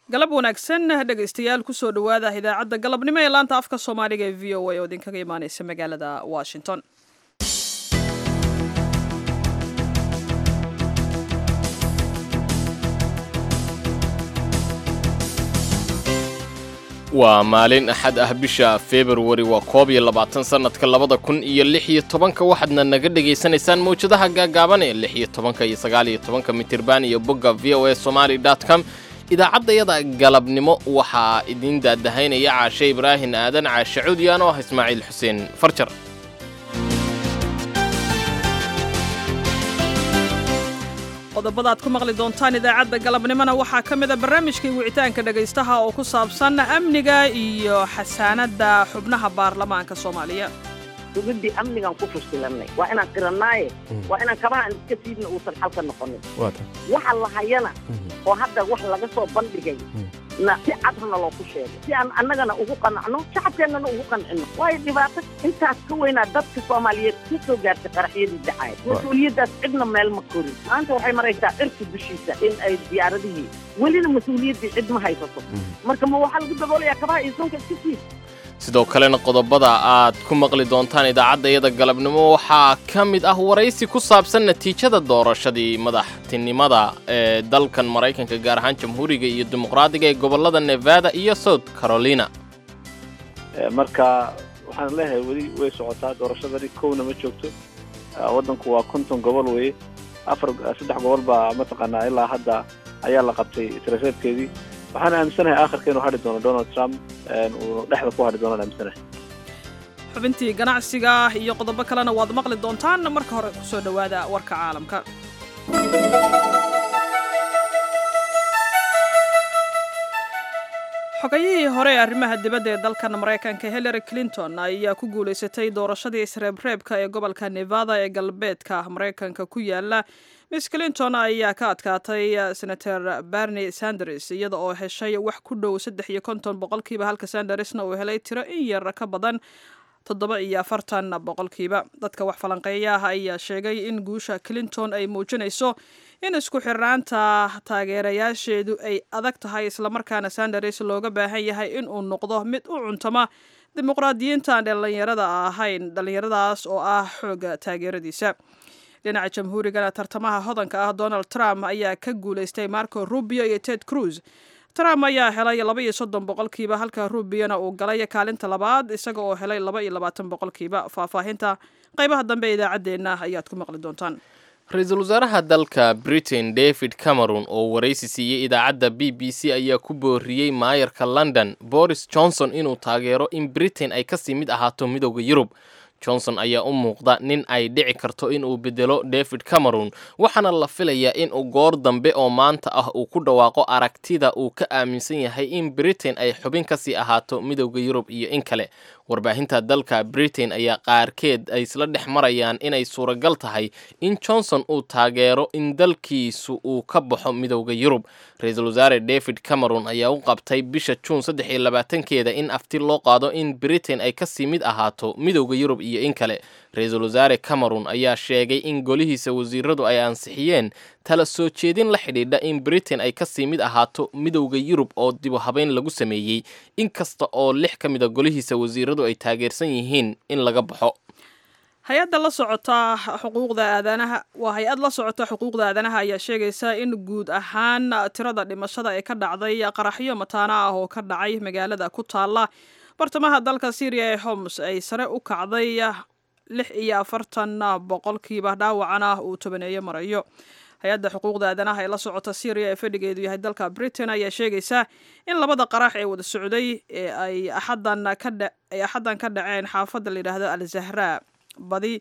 galab wanaagsan dhegaystayaal kusoo dhowaada idaacadda galabnimo ee laanta afka soomaaliga ee v o a oo idinkaga imaaneysa magaalada washington waa maalin axad ah bisha februari waa koob iyo labaatan sannadka labada kun iyo lix iyo tobanka waxaadna naga dhegaysanaysaan mawjadaha gaagaaban ee lix iyo tobanka iyo sagaal iyo tobanka mitirban iyo bogga v o a somaali dot com idaacaddayada galabnimo waxaa idiin daadahaynaya caashe ibraahin aadan caashe cuudiyaan oo ah ismaaciil xuseen farjar qodobada aad ku maqli doontaan idaacadda galabnimona waxaa ka mid a barnaamijkii wicitaanka dhegaystaha oo ku saabsan amniga iyo xasaanadda xubnaha baarlamaanka soomaaliya dowladdii amnigaan ku fushilanay waa inaan qiranaaye waa inaan kabaha aan iska siidna uusan xalka noqonin waxa la hayana oo hadda wax laga soo bandhigay na si cadrna looku sheegay si aan annagana ugu qanacno shacabkeennana ugu qancino waayo dhibaato intaas ka weynaa dadka soomaaliyeed ka soo gaartay qaraxyadii dhacay mas-uuliyaddaas cidna meel ma korin maanta waxay maraysaa cirka dushiisa in ay diyaaradihii welina mas-uuliyaddii cid ma haysato marka ma waxaa lagu daboolayaa kabaha iyo sunka iska siid sidoo kalena qodobada aad ku maqli doontaan idaacaddayada galabnimo waxaa ka mid ah waraysi ku saabsan natiijada doorashadii madaxtinimada ee dalkan maraykanka gaar ahaan jamhuuriga iyo dimuqraadiga ee gobollada nevada iyo south carolina marka waxaan leeyahay weli way socotaa doorashadani kowna ma joogto waddanku waa konton gobol weye afar saddex gobol baa mataqaanaa ilaa hadda ayaa la qabtay tiraseebkeedii waxaan aaminsanahay aakhirka inuu hadhi doono donald trump uu dhexda ku hadhi doonaan aaminsanahay xubintii ganacsiga iyo qodobo kalena waad maqli doontaan marka hore kusoo dhowaada warka caalamka xogayihii hore ee arrimaha dibadda ee dalkan maraykanka hillary clinton ayaa ku guulaysatay doorashadii isreebreebka ee gobolka nevada ee galbeedka maraykanka ku yaala miss clinton ayaa ka adkaatay senator bernie sanders iyada oo heshay wax ku dhow saddex iyo konton boqolkiiba halka sandersna uu helay tiro in yar ka badan toddoba iyo afartan boqolkiiba dadka wax falanqeeyaah ayaa sheegay in guusha clinton ay muujinayso in isku xirnaanta taageerayaasheedu ay adag tahay islamarkaana sanders looga baahan yahay in uu noqdo mid u cuntama dimuqraadiyiintaan dhallinyarada ahayn dhallinyaradaas oo ah xooga taageeradiisa dhinaca jamhuurigana tartamaha hodanka ah donald trump ayaa ka guulaystay marco rubio iyo ted cruz trump ayaa helay laba iyo soddon boqolkiiba halka rubiona uu galay kaalinta labaad isaga oo helay laba iyo labaatan boqolkiiba faahfaahinta qaybaha dambe ee idaacaddeenna ayaad ku maqli doontaan ra-iisul wasaaraha dalka britain david cameron oo waraysi siiyey idaacadda b b c ayaa ku booriyey maayarka london boris johnson inuu taageero in britain ay kasii mid ahaato midooda yurub johnson ayaa u muuqda nin ay dhici karto inuu bedelo david cameron waxaana la filayaa inuu goor dambe oo maanta ah uu ku dhawaaqo aragtida uu ka aaminsan yahay in britain ay xubin kasii ahaato midooda yurub iyo in kale warbaahinta dalka britain ayaa qaarkeed ay isla dhex marayaan inay suuragal tahay in johnson uu taageero in dalkiisu uu ka baxo midooda yurub ra-iisul wasaare david cameron ayaa u qabtay bisha juun saddex iyo labaatankeeda in afti loo qaado in britain ay kasii mid ahaato midooda yurub iyo in kale ra-iisul wasaare cameron ayaa sheegay in golihiisa wasiiradu ay ansixiyeen tala soo jeedin la xidhiidha in britain ay kasii mid ahaato midowda yurub oo dibu habeyn lagu sameeyey inkasta oo lix ka mid a golihiisa wasiiradu ay taageersan yihiin in laga baxo hay-adda la socota xuquuqda aadanaha waa hay-ad la socota xuquuqda aadanaha ayaa sheegaysa in guud ahaan tirada dhimashada ee ka dhacday qaraxyo mataana ah oo ka dhacay magaalada ku taala bartamaha dalka syriya ee homs ay sare u kacday lix iyo afartan boqolkiiba dhaawacana uu tobaneeyo marayo hay-adda xuquuqda aadanaha ee la socota syriya ee fadhigeedu yahay dalka britain ayaa sheegaysa in labada qarax ee wada socday ee ay axadan kaay axaddan ka dhaceen xaafadda layidhaahdo al zahra badi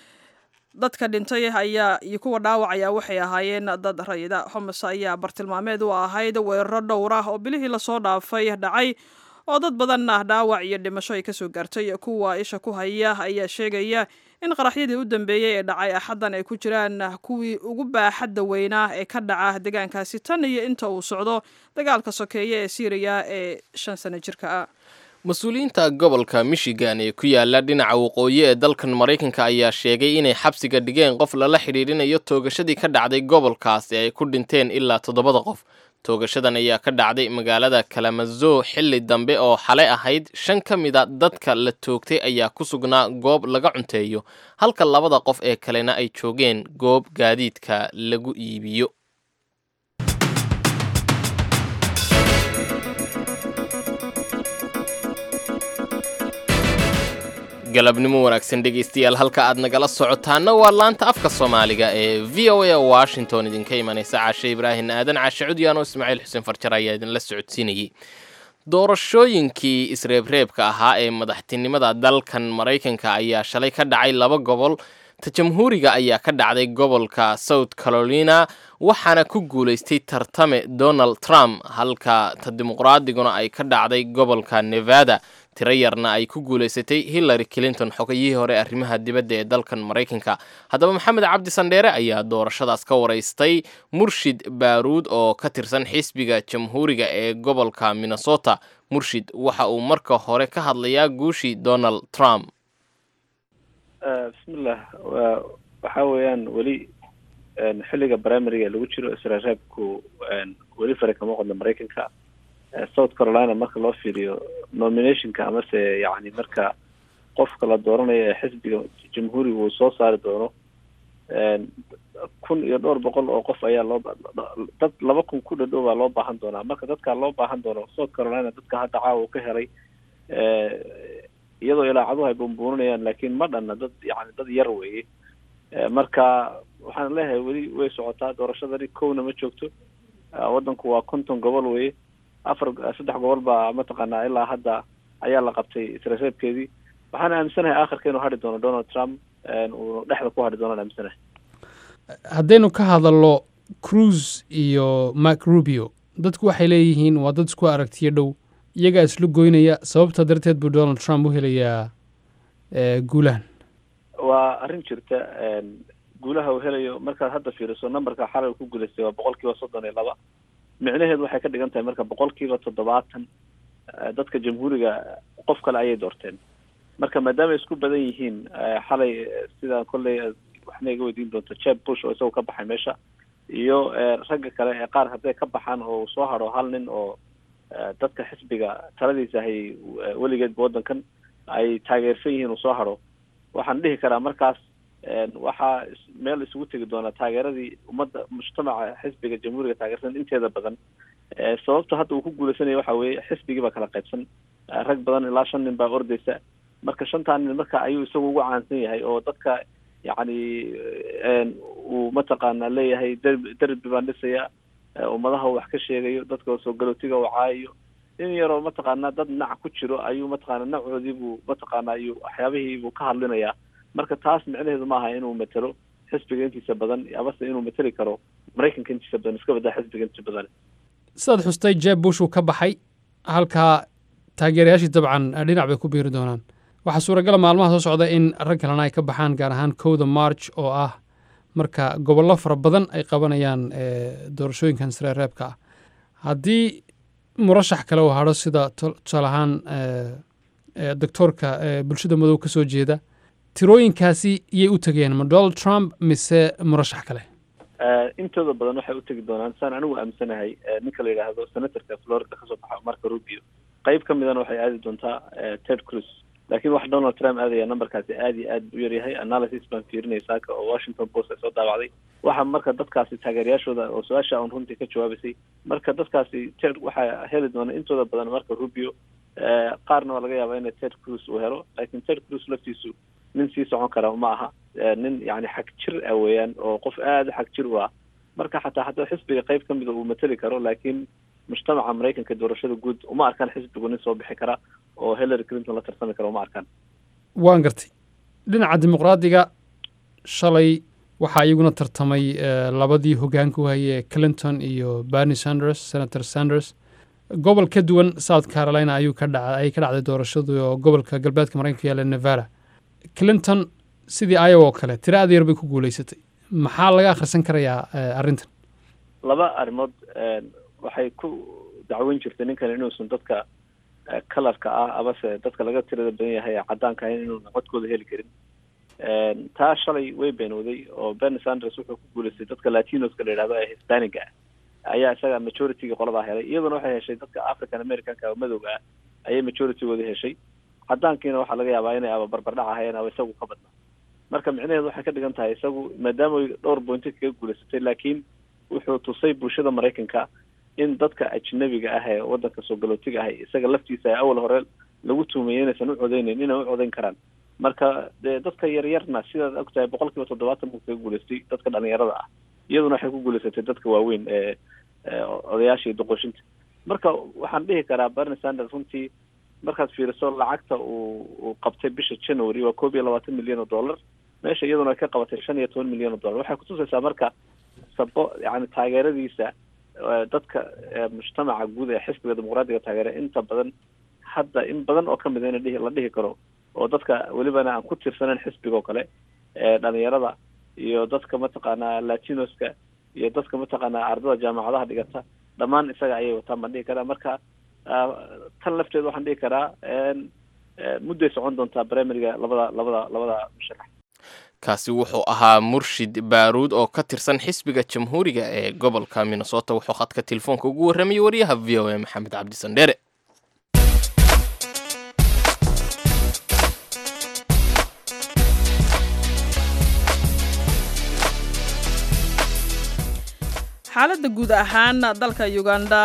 dadka dhintay ayaa iyo kuwa dhaawacaya waxay ahaayeen dad rayida homs ayaa bartilmaameed u ahayd weeraro dhowr ah oo bilihii lasoo dhaafay dhacay oo dad badanna dhaawac iyo dhimasho ay kasoo gaartay kuwa isha ku haya ayaa sheegaya in qaraxyadii u dambeeyey ee dhacay axaddan ay ku jiraan kuwii ugu baaxadda weynaa ee ka dhaca deegaankaasi tan iyo inta uu socdo dagaalka sokeeye ee syriya ee shan sano jirka ah mas-uuliyiinta gobolka michigan ee ku yaala dhinaca waqooyi ee dalkan maraykanka ayaa sheegay inay xabsiga dhigeen qof lala xidhiidhinayo toogashadii ka dhacday gobolkaas ee ay ku dhinteen ilaa toddobada qof toogashadan ayaa ka dhacday magaalada kalamazo xilli dambe oo xalay ahayd shan ka mida dadka la toogtay ayaa ku sugnaa goob laga cunteeyo halka labada qof ee kalena ay joogeen goob gaadiidka lagu iibiyo galabnimo wanaagsan dhegaystayaal halka aad nagala socotaana waa laanta afka soomaaliga ee v o a washington idinka imanaysa caashe ibraahim aadan caashe cudyaano ismaaciil xuseen farjar ayaa idinla socodsiinayey doorashooyinkii isreebreebka ahaa ee madaxtinimada dalkan maraykanka ayaa shalay ka dhacay laba gobol ta jamhuuriga ayaa ka dhacday gobolka south carolina waxaana ku guulaystay tartame donald trump halka ta dimuqraadiguna ay ka dhacday gobolka nevada tiro yarna ay ku guulaysatay hillary clinton xogayihii hore arrimaha dibadda ee dalkan maraykanka haddaba maxamed cabdi sandheere ayaa doorashadaas ka waraystay murshid baaruud oo ka tirsan xisbiga jamhuuriga ee gobolka minnesota murshid waxa uu marka hore ka hadlayaa guushii donald trump bismillah waxa weeyaan weli xilliga primariga lagu jiro isreereebku weli fare kama qodno maraykanka south carolina marka loo fiiriyo nominationka amase yani marka qofka la dooranayo ee xisbiga jamhuuriga uu soo saari doono kun iyo dhowr boqol oo qof ayaa loo dad laba kun ku dhadhow baa loo baahan doonaa marka dadkaa loo baahan doono south carolina dadka hadda caawa uu ka helay iyadoo ilaacaduhu ay bumbuurinayaan laakiin ma dhanna dad yani dad yar weeye marka waxaan leeyahay weli way socotaa doorashadani kowna ma joogto waddanku waa konton gobol weye afar saddex gobol baa mataqaanaa ilaa hadda ayaa la qabtay isreereebkeedii waxaan aaminsanahay aakhirka inuu hadhi doono donald trump uu dhexda ku hadhi doonaan aaminsanahay haddaynu ka hadalno cruise iyo mark rubio dadku waxay leeyihiin waa dad isku aragtiyo dhow iyagaa isla goynaya sababta darteed buu donald trump u helayaa guulahan waa arrin jirta guulaha uu helayo markaad hadda fiiriso numberka xalay ku guulaystay waa boqol kiiba soddon iyo laba micnaheedu waxay ka dhigan tahay marka boqol kiiba toddobaatan dadka jamhuuriga qof kale ayay doorteen marka maadaama ay isku badan yihiin xalay sidaan kolley waxna iga weydiin doonto jeb bush oo isagoo ka baxay meesha iyo ragga kale ee qaar hadday ka baxaan oo uu soo hadho hal nin oo dadka xisbiga taladiisa hay weligeedba waddankan ay taageersan yihiin uu soo hadho waxaan dhihi karaa markaas waxaa meel isugu tegi doonaa taageeradii ummadda mujtamaca xisbiga jamhuuriga taageersan inteeda badan sababta hadda uu ku guuleysanaya waxa weeye xisbigii baa kala qaybsan rag badan ilaa shan nin baa ordeysa marka shantaa nin marka ayuu isagu ugu caansan yahay oo dadka yacni uu mataqaana leeyahay derbi derbi baan dhisaya ummadaha wax ka sheegayo dadka soo galootiga uu caayayo in yaroo mataqaana dad nac ku jiro ayuu mataqaana nacoodii buu mataqaana ayuu waxyaabihii buu ka hadlinayaa marka taas micnaheedu maaha inuu matelo xisbiga intiisa badan amase inuu mateli karo maraykanka intiisa badan iska badaa xisbiga intiisa badan sidaad xustay jeb bush uu ka baxay halkaa taageerayaashii dabcan dhinac bay ku biiri doonaan waxaa suuragala maalmaha soo socda in rag kalena ay ka baxaan gaar ahaan kowda march oo ah marka gobollo fara badan ay qabanayaan doorashooyinkan isreereebka ah haddii murashax kale uu hadho sida tusaale ahaan doctoorka bulshada madow ka soo jeeda tirooyinkaasi iyay u tegeen ma donald trump mise murashax kale intooda badan waxay u tegi doonaan saan anigu aaminsanahay ninka la yidhaahdo senatorka florida kasoo baxa marka rubio qayb ka midana waxay aadi doontaa ted cruz laakiin wax donald trump aadaya numberkaasi aad iyo aad u yaryahay analysis baan fiirinaya saaka oo washington post ay soo daawacday waxa marka dadkaasi taageerayaashooda oo su-aasha un runtii ka jawaabaysay marka dadkaasi ted waxaa heli doona intooda badan marka rubio qaarna waa laga yaabaa inay ted cruz uu helo laakiin ted cruz laftiisu nin sii socon kara ma aha nin yani xag jir ah weeyaan oo qof aada u xag jir u ah marka xataa haddii xisbiga qayb ka mida uu mateli karo laakiin mujtamaca maraykanka doorashada guud uma arkaan xisbigu nin soo bixi kara oo hillary clinton la tarsami kara uma arkaan waan gartay dhinaca dimuqraadiga shalay waxaa iyaguna tartamay labadii hogaanka u hayee clinton iyo bernie sanders senator sanders gobol ka duwan south carolina ayuu ka dhaca ayay ka dhacday doorashadu oo gobolka galbeedka maraykanka yaala nevada clinton sidii iowa oo kale tiro aad yar bay ku guulaysatay maxaa laga akhrisan karayaa arrintan laba arrimood waxay ku dacweyn jirtay ninkan inuusan dadka kalarka ah amase dadka laga tirada badan yahay caddaanka ahayn inuuna codkooda heli karin taa shalay way beenooday oo bernie sanders wuxuu ku guulaystay dadka latinoska la yidhahdo ee hispaniga ayaa isaga majorityga qoladaa helay iyaduna waxay heshay dadka african americanka oo madowga ah ayay majoritygooda heshay cadaankiina waxaa laga yaabaa inay aba barbardhac ahayeen aba isagu ka badnaa marka micnaheedu waxay ka dhigan tahay isagu maadaama ay dhowr bointi kaga guulaysatay laakiin wuxuu tusay bulshada maraykanka in dadka ajnabiga ah ee wadanka soo galootiga ah isaga laftiisa ay awal hore lagu tuumayay inaysan u codeyneyn inay u codeyn karaan marka dee dadka yaryarna sidaad og tahay boqol kiiba toddobaatan buu kaga guulaystay dadka dhalinyarada ah iyaduna waxay ku guulaysatay dadka waaweyn ee odayaasha iyo doqoshinta marka waxaan dhihi karaa bernie sanders runtii markaad fiiriso lacagta uu uu qabtay bisha january waa koob iyo labaatan milyan oo dollar meesha iyaduna ay ka qabatay shan iyo toban milyan oo dollar waxay kutusaysaa marka sabo yani taageeradiisa dadka mujtamaca guud ee xisbiga dimuqraadiga taageera inta badan hadda in badan oo kamid a in dhihi la dhihi karo oo dadka welibana aan ku tirsanayn xisbiga oo kale dhalinyarada iyo dadka mataqaanaa latinoska iyo dadka mataqaanaa ardada jaamacadaha dhigata dhammaan isaga ayay wataan baan dhihi karaa marka tan lafteeda waxaan dhihi karaa mudday socon doontaa primariga labada labada labada musharax kaasi wuxuu ahaa murshid baaruud oo ka tirsan xisbiga jamhuuriga ee gobolka minnesota wuxuu khadka telefoonka ugu warramayay wariyaha v o a maxamed cabdi sandheere xaaladda guud ahaan dalka uganda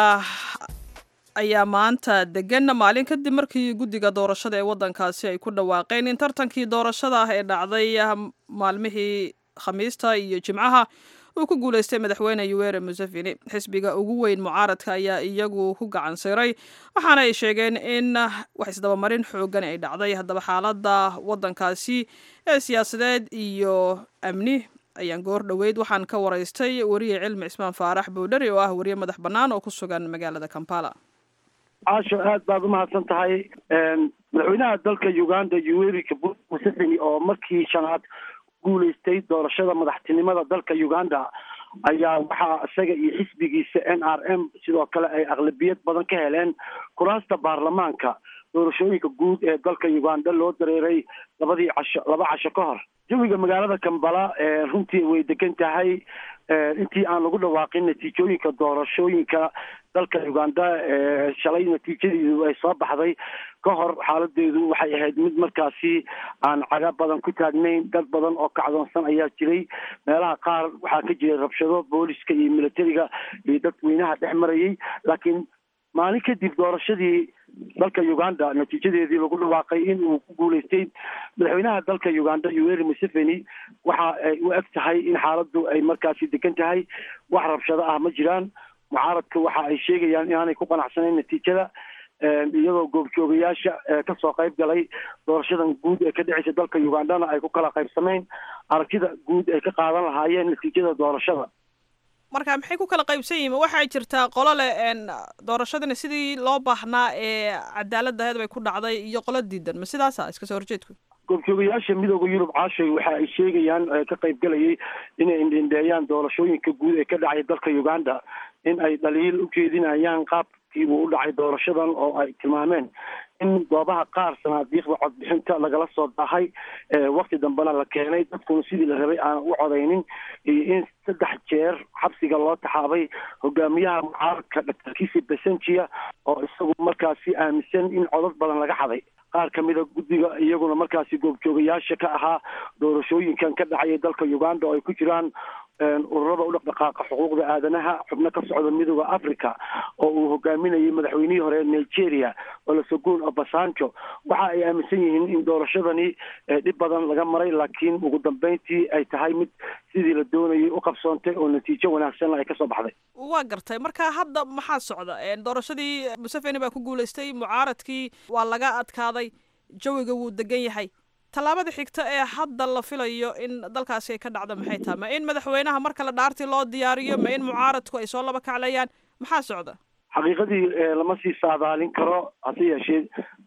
ayaa maanta degan maalin kadib markii guddiga doorashada ee waddankaasi ay ku dhawaaqeen in tartankii doorashada ah ee dhacday maalmihii khamiista iyo jimcaha uu ku guulaystay madaxweyne yuwere museveni xisbiga ugu weyn mucaaradka ayaa iyagu ku gacan siray waxaana ay sheegeen in wax isdabamarin xoogan ay dhacday haddaba xaaladda waddankaasi ee siyaasadeed iyo amni ayaan goor dhoweyd waxaan ka waraystay wariye cilmi cismaan faarax boodhari oo ah wariye madax bannaan oo ku sugan magaalada kampala caasho aad baad umahadsan tahay madaxweynaha dalka uganda yuweri kabut museveni oo markii shanaad guulaystay doorashada madaxtinimada dalka uganda ayaa waxaa isaga iyo xisbigiisa n r m sidoo kale ay aqlabiyad badan ka heleen kuraasta baarlamaanka doorashooyinka guud ee dalka uganda loo dareeray labadii casho laba casho ka hor jawiga magaalada kambala runtii way degan tahay intii aan lagu dhawaaqin natiijooyinka doorashooyinka dalka uganda shalay natiijadeedu ay soo baxday ka hor xaaladeedu waxay ahayd mid markaasi aan caga badan ku taagnayn dad badan oo kacdoonsan ayaa jiray meelaha qaar waxaa ka jiray rabshado booliska iyo militariga iyo dadweynaha dhex marayay laakiin maalin kadib doorashadii dalka uganda natiijadeedii lagu dhawaaqay in uu ku guulaystay madaxweynaha dalka uganda yuweri museveni waxa ay u eg tahay in xaaladdu ay markaasi degan tahay wax rabshado ah ma jiraan mucaaradka waxa ay sheegayaan inaanay ku qanacsanayn natiijada iyadoo goobjoogayaasha kasoo qayb galay doorashadan guud ee ka dhexeysa dalka ugandana ay ku kala qaybsamayn aragtida guud ay ka qaadan lahaayeen natiijada doorashada marka maxay ku kala qaybsan yihiin waxay jirtaa qolo leh doorashadani sidii loo baahnaa ee cadaaladaheed bay ku dhacday iyo qolo diidan ma sidaasa iska soo horjeedku goobjoogayaasha midooda yurub caashay waxa ay sheegayaan ka qaybgalayay inay indhindheeyaan doorashooyinka guud ee ka dhacay dalka uganda in ay dhaliil u jeedinayaan qaabkii uu u dhacay doorashadan oo ay tilmaameen in goobaha qaar sanaadiiqda codbixinta lagala soo dahay wakti dambena la keenay dadkuna sidii la rabay aanan u codaynin iyo in saddex jeer xabsiga loo taxaabay hogaamiyaha mucaaradka doctor kisi besenjia oo isagu markaasi aaminsan in codad badan laga xaday qaar ka mida guddiga iyaguna markaasi goobjoogayaasha ka ahaa doorashooyinkan ka dhacaya dalka uganda oo ay ku jiraan ururada u dhaqdhaqaaqa xuquuqda aadanaha xubno ka socda midooda africa oo uu hogaaminayay madaxweynihii hore nigeria olosogun obasanjo waxa ay aaminsan yihiin in doorashadani dhib badan laga maray laakiin ugu dambeyntii ay tahay mid sidii la doonayay u qabsoontay oo natiijo wanaagsanna ay kasoo baxday waa gartay marka hadda maxaa socda doorashadii museveni baa ku guulaystay mucaaradkii waa laga adkaaday jawiga wuu degan yahay tallaabada xigta ee hadda la filayo in dalkaasi ay ka dhacdo maxay tahay ma in madaxweynaha mar kale dhaartii loo diyaariyo ma in mucaaradku ay soo laba kaclayaan maxaa socda xaqiiqadii lama sii saadaalin karo hase yeeshee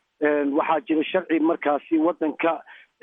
waxaa jira sharci markaasi waddanka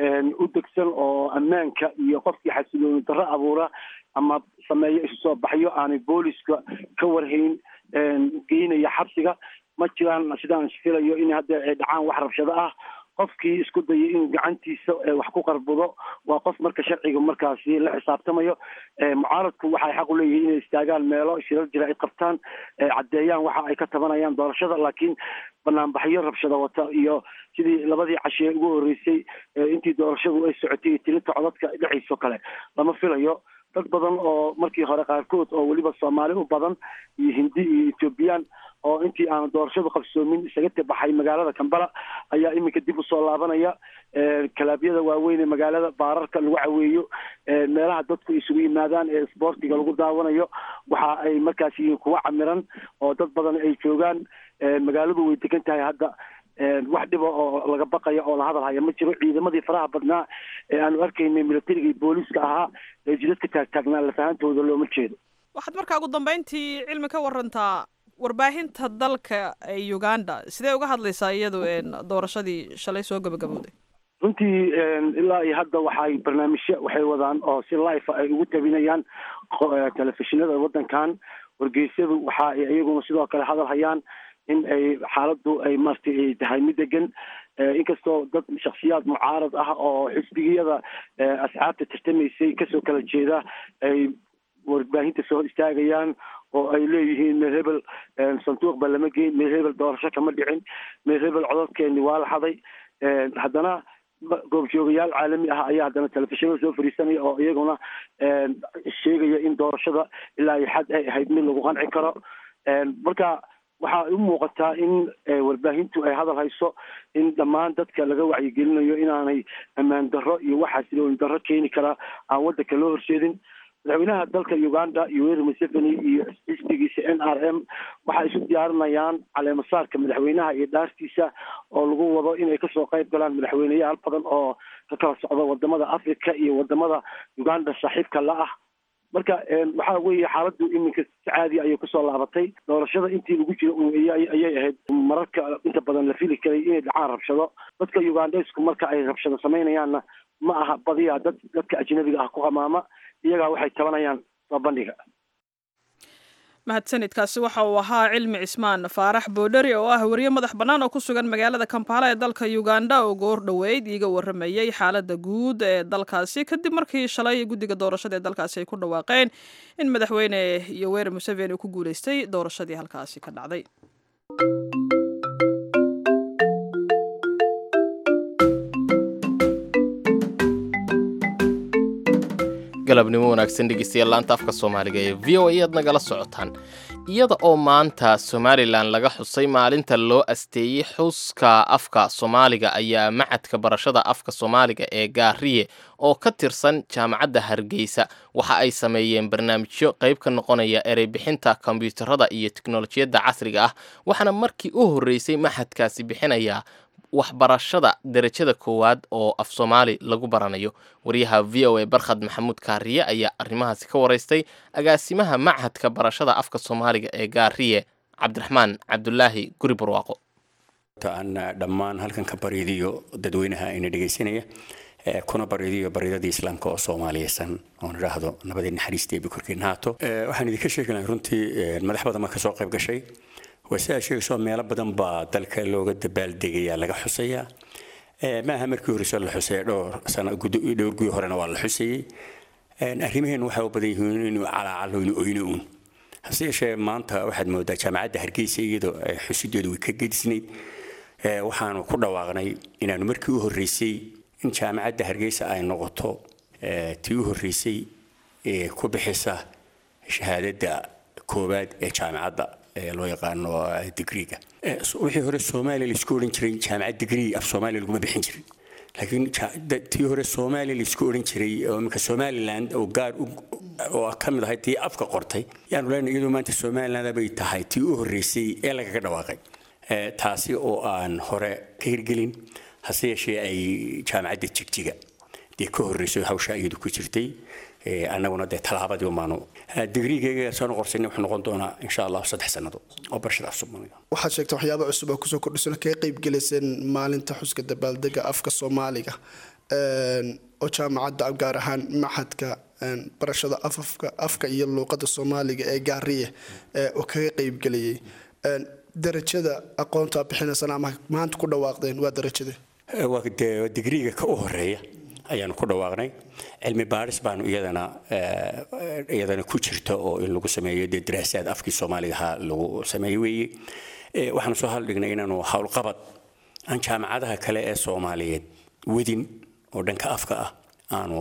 u degsan oo ammaanka iyo qofkii xasilooni darro abuura ama sameeyo isu soo baxyo aanay booliska ka warhayn geynaya xabsiga ma jiraan sidaan filayo in hadda ay dhacaan wax rabshado ah qofkii isku dayay inuu gacantiisa wax ku qarbudo waa qof marka sharciga markaasi la xisaabtamayo mucaaradku waxay xaq u leeyihiin inay istaagaan meelo shirar jira ay qabtaan caddeeyaan waxa ay ka tabanayaan doorashada laakiin banaanbaxyo rabshada wata iyo sidii labadii cashee ugu horreysay intii doorashadu ay socotay iyo tilinta codadka dhexayso kale lama filayo dad badan oo markii hore qaarkood oo weliba soomaali u badan iyo hindi iyo ethoobiyan oo intii aan doorashadu qabsoomin isaga tabaxay magaalada kambala ayaa iminka dib usoo laabanaya kalaabyada waaweyn ee magaalada baararka lagu caweeyo meelaha dadku isugu yimaadaan ee isboortiga lagu daawanayo waxa ay markaas yihiin kuwa camiran oo dad badan ay joogaan magaaladu way degan tahay hadda wax dhiba oo laga baqaya oo la hadal haya ma jiro ciidamadii faraha badnaa ee aanu arkaynay militariga iyo booliiska ahaa ee jidadka taagtaagnaa lafahantooda looma jeedo waxaad markaa ugu dambeyntii cilmi ka warantaa warbaahinta dalka ee uganda sidee uga hadlaysaa iyadu doorashadii shalay soo gabagabowday runtii ilaa iyo hadda waxay barnaamijyo waxay wadaan oo si life ay ugu tabinayaan telefishinada waddankan wargeysyadu waxa ay iyaguna sidoo kale hadal hayaan in ay xaaladdu ay maaragtay ay tahay mid degan inkastoo dad shaksiyaad mucaarad ah oo xisbigiyada asxaabta tartamaysay kasoo kala jeeda ay warbaahinta soo istaagayaan oo ay leeyihiin meer hebel sanduuqba lama geyn meer hebel doorasho kama dhicin meer hebel codadkeeni waa la haday haddana goobjoogayaal caalami ah ayaa haddana telefishinada soo fariisanaya oo iyaguna sheegaya in doorashada ilaa iyo xad ay ahayd mid lagu qanci karo marka waxaa u muuqataa in warbaahintu ay hadal hayso in dhammaan dadka laga wacyigelinayo inaanay ammaan darro iyo waxaa silooyin darro keeni karaa aan waddanka loo horseedin madaxweynaha dalka uganda yoweri museveni iyo xisbigiisa n r m waxay isu diyaarinayaan caleemasaarka madaxweynaha iyo dhaartiisa oo lagu wado inay kasoo qayb galaan madaxweyneyaal badan oo ka kala socda wadamada africa iyo wadamada uganda saaxiibka la ah marka waxa weeye xaaladdu iminka si caadi ayay kusoo laabatay doorashada intii lagu jiro ayay ahayd mararka inta badan la fili karay inay dhacaan rabshado dadka ugandesku marka ay rabshado samaynayaanna ma aha badiyaa dad dadka ajnabiga ah ku qamaama iyagaa waxay tabanayaan soo bandhiga mahadsanidkaasi waxa uu ahaa cilmi cismaan faarax boodheri oo ah wariye madax bannaan oo ku sugan magaalada kampala ee dalka uganda oo goor dhoweyd iiga warramayey xaaladda guud ee dalkaasi kadib markii shalay guddiga doorashada ee dalkaasi ay ku dhawaaqeen in madaxweyne yoweri museveni uu ku guuleystay doorashadii halkaasi ka dhacday galabnimo wanaagsan dhegeystayaal laanta afka soomaaliga ee v o a ayaad nagala socotaan iyada oo maanta somalilan laga xusay maalinta loo asteeyey xuska afka soomaaliga ayaa macadka barashada afka soomaaliga ee gaariye oo ka tirsan jaamacadda hargeysa waxa ay sameeyeen barnaamijyo qayb ka noqonaya ereybixinta kombyuutarada iyo teknolojiyadda casriga ah waxaana markii u horreysay maxadkaasi bixinayaa waxbarashada derajada koowaad oo af soomaali lagu baranayo wariyaha v o a barkhad maxamuud kaariye ayaa arrimahaasi ka waraystay agaasimaha machadka barashada afka soomaaliga ee gaariye cabdiraxmaan cabdulaahi guri barwaaqo aan dhammaan halkan ka bariidiyo dadweynaha ina dhegaysanaya kuna bariidiyo baridadii islaamka oo soomaaliyeysan oon idhaahdo nabadii naxariisteebi korkiina haato waxaan idinka sheegi lahay runtii madax badan baa kasoo qayb gashay waa sidaa sheegayso meelo badan baa dalka looga dabaaldegaya laga xusayaa maaha markii horeyso la xusaya dhowr sano dhowr guyo horena waa la xusayey arrimaheen waxay u badan yihiin inuu calaacalo inuu oyno uun hase yeeshee maanta waxaad moodaa jaamacadda hargeysa iyadoo xusideedu way ka gedisnayd waxaanu ku dhawaaqnay inaanu markii u horreysay in jaamacadda hargeysa ay noqoto tii u horreysay ee ku bixisa shahaadadda koowaad ee jaamacadda loo yaqaano digriga wixii hore soomaaliya laisku odhan jiray jaamacad digrii af soomaaliya laguma bixin jirin laakiin tii hore soomaaliya laisku odhan jiray oo iminka somaliland oo gaar oo ka mid ahay tii afka qortay yaanu leenahay iyadoo maanta somaliland bay tahay tii u horreysay ee lagaga dhawaaqay taasi oo aan hore ka hirgelin hase yeeshee ay jaamacadda jigjiga dee ka horreysay hawsha iyadu ku jirtay annaguna dee tallaabadii umaanu digriigayga soo noqorsanay wuxuu noqon doonaa insha allah saddex sannado oo barashada af soomaaliga waxaad sheegtay waxyaaba cusub oo kusoo kordhisana kaga qayb gelayseen maalinta xuska dabaaldega afka soomaaliga oo jaamacadda gaar ahaan maxadka barashada afafka afka iyo luuqada soomaaliga ee gaariye oo kaga qaybgelayay darajada aqoonta bixinaysana ama maanta ku dhawaaqdeen waa darajade waa dee digriiga ka u horeeya ayaanu ku dhawaaqnay cilmi baaris baanu iyadana iyadana ku jirta oo in lagu sameeyo dee daraasaad afkii soomaaliga ahaa lagu sameeyey weeye waxaanu soo haldhignay inaanu howlqabad aan jaamacadaha kale ee soomaaliyeed wedin oo dhanka afka ah aanu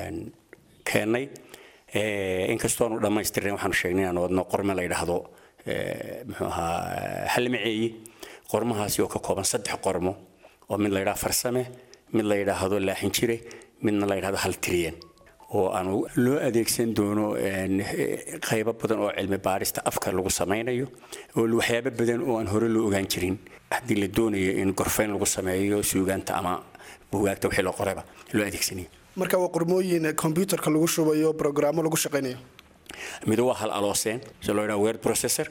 keennay inkastoonu dhammaystirnayn waxaanu sheegnay inaanu wadno qorme la yidhaahdo muxuu ahaa halmaceeyi qormahaasi oo ka kooban saddex qormo oo mid la yidhaha farsame mid la yidhaahdo laaxin jire midna la yidhahdo haltiriyan oo aanu loo adeegsan doono qaybo badan oo cilmi baarista afka lagu samaynayo oo waxyaabo badan oo aan hore loo ogaan jirin haddii la doonayo in gorfayn lagu sameeyo suugaanta ama bugaagta wixii loo qorayba loo adeegsanayo marka waa qormooyin kombyuutarka lagu shubayo brograamo lagu shaqaynayo mid waa hal alooseen si loo yidhaha word processor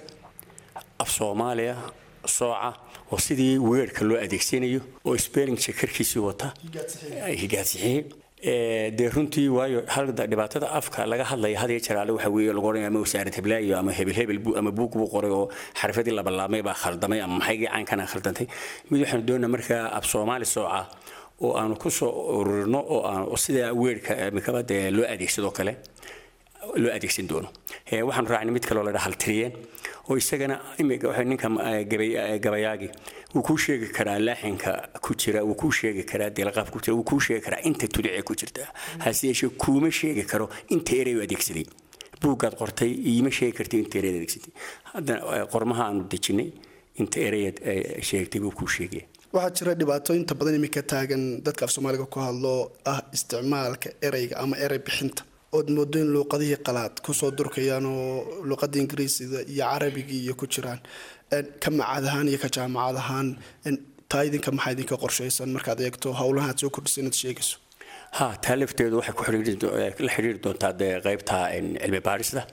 af soomaaliya sooca oo sidii weerka loo adeegsanayo oo spelling checkerkiisii wata higaadsixiye dee runtii waayo halda dhibaatada afka laga hadlaya had iyo jeer alle waxa weeye lagu odhanaya ama wasaarad heblaayo ama hebel hebel ama buug buu qoray oo xarfadii la ballaamay baa khaldamay ama maxaygii caankana khaldantay mid waxaanu doonaa markaa af soomaali sooca oo aanu ku soo ururino oo aan sida weerka mikaba dee loo adeegsado kale loo adeegsan doono waxaanu raacnay mid kaloo la dhaha haltiriyeen oo isagana imika ninka gabayaagi wuu kuu sheegi karaa laaxinka ku jira wuu kuu sheegi karaa deelqaaf ku jira wuu kuu sheegi karaa inta tudicee ku jirta hase yeeshee kuuma sheegi karo inta erey u adeegsaday buuggaad qortay iima sheegi kartay inta erey adeegsatay haddana qormaha aanu dejinay inta ereyaad sheegtay buu kuu sheegaya waxaa jira dhibaato inta badan iminka taagan dadka af soomaaliga ku hadlo ah isticmaalka ereyga ama erey bixinta ood moodo in luuqadihii qalaad kusoo durkayaan oo luuqada ingiriisiga iyo carabigii iyo ku jiraan ka macad ahaan iyo ka jaamacad ahaan taa idinka maxaa idinka qorshaysan markaad eegto howlaha aad soo kordhisa inaad sheegayso ha taa lafteedu waxay ku la xidhiiri doontaa dee qaybta cilmi baarista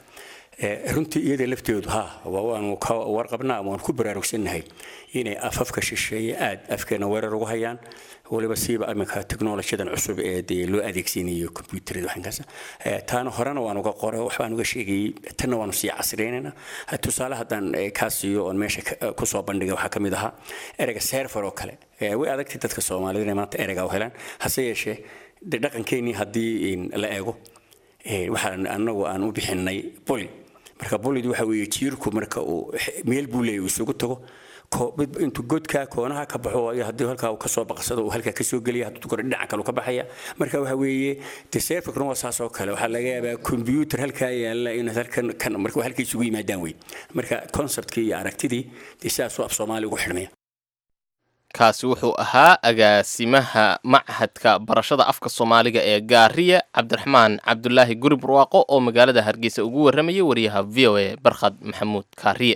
runtii iyada lafteedu ha waanu ka warqabnaa ama waan ku baraarugsannahay inay afafka shisheeye aad afkeena weerar ugu hayaan waliba siiba iminka technolojiyadan cusub ee dee loo adeegsanayo combyuutarada waxinkaas taana horena waan uga qoray waxbaan uga sheegayay tanna waanu sii casriynaynaa tusaale haddaan kaa siiyo oon meesha kusoo bandhigay waxaa ka mid ahaa ereyga serfer oo kale way adagtay dadka soomaalida inay maanta ereyga u helaan hase yeeshee de dhaqankeenii haddii la eego waxaan anagu aan u bixinay boli marka bolid waxa weeye jiirku marka uu meel buu leeyahy uu isugu tago intuu godka koonaha ka baxo iyo haddii halkaa uu kasoo baqsado uu halkaa kasoo geliya hadduu kore dhinaca kale ka baxaya marka waxa weeye de seefakna waa saas oo kale waxaa laga yaabaa combyuutar halkaa yaalla in halkan kan marka halka isugu yimaadaan wey marka conceptkii iyo aragtidii dee sidaasuu af soomaali ugu xidhmaya kaasi wuxuu ahaa agaasimaha machadka barashada afka soomaaliga ee gaariya cabdiraxmaan cabdulaahi guri barwaaqo oo magaalada hargeysa ugu warramayay wariyaha v o a barkhad maxamuud kaariye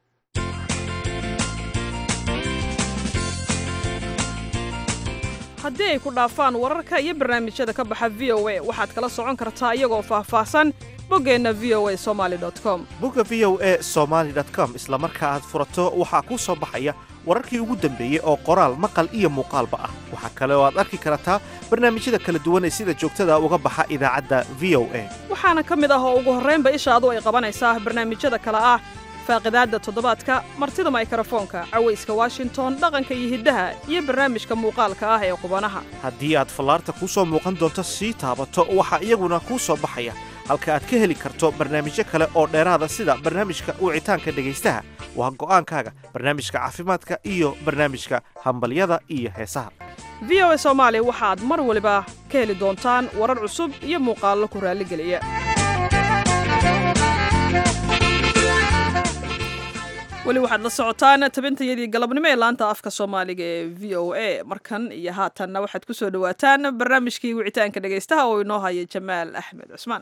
haddii ay ku dhaafaan wararka iyo barnaamijyada ka baxa v o a waxaad kala socon kartaa iyagoo faahfaahsan boggeenna v o a somaali com bogga v o a somaali com isla marka aad furato waxaa kuu soo baxaya wararkii ugu dambeeyey oo qoraal maqal iyo muuqaalba ah waxaa kale oo aad arki kartaa barnaamijyada kala duwan ee sida joogtada uga baxa idaacadda v o a waxaana ka mid ah oo ugu horraynba ishaadu ay qabanaysaa barnaamijyada kale ah faaqidaadda toddobaadka martida maykarafoonka cawayska washington dhaqanka iyo hiddaha iyo barnaamijka muuqaalka ah ee qubanaha haddii aad fallaarta kuu soo muuqan doonto sii taabato waxaa iyaguna kuu soo baxaya halka aad ka heli karto barnaamijyo kale oo dheeraada sida barnaamijka wicitaanka dhegaystaha waa go'aankaaga barnaamijka caafimaadka iyo barnaamijka hambalyada iyo heesaha v o a soomaali waxaad mar waliba ka heli doontaan warar cusub iyo muuqaallo ku raalligeliya weli waxaad la socotaan tabintayadii galabnimo ee laanta afka soomaaliga ee v o a markan iyo haatanna waxaad ku soo dhowaataan barnaamijkii wicitaanka dhegaystaha oo inoo haya jamaal axmed cusmaan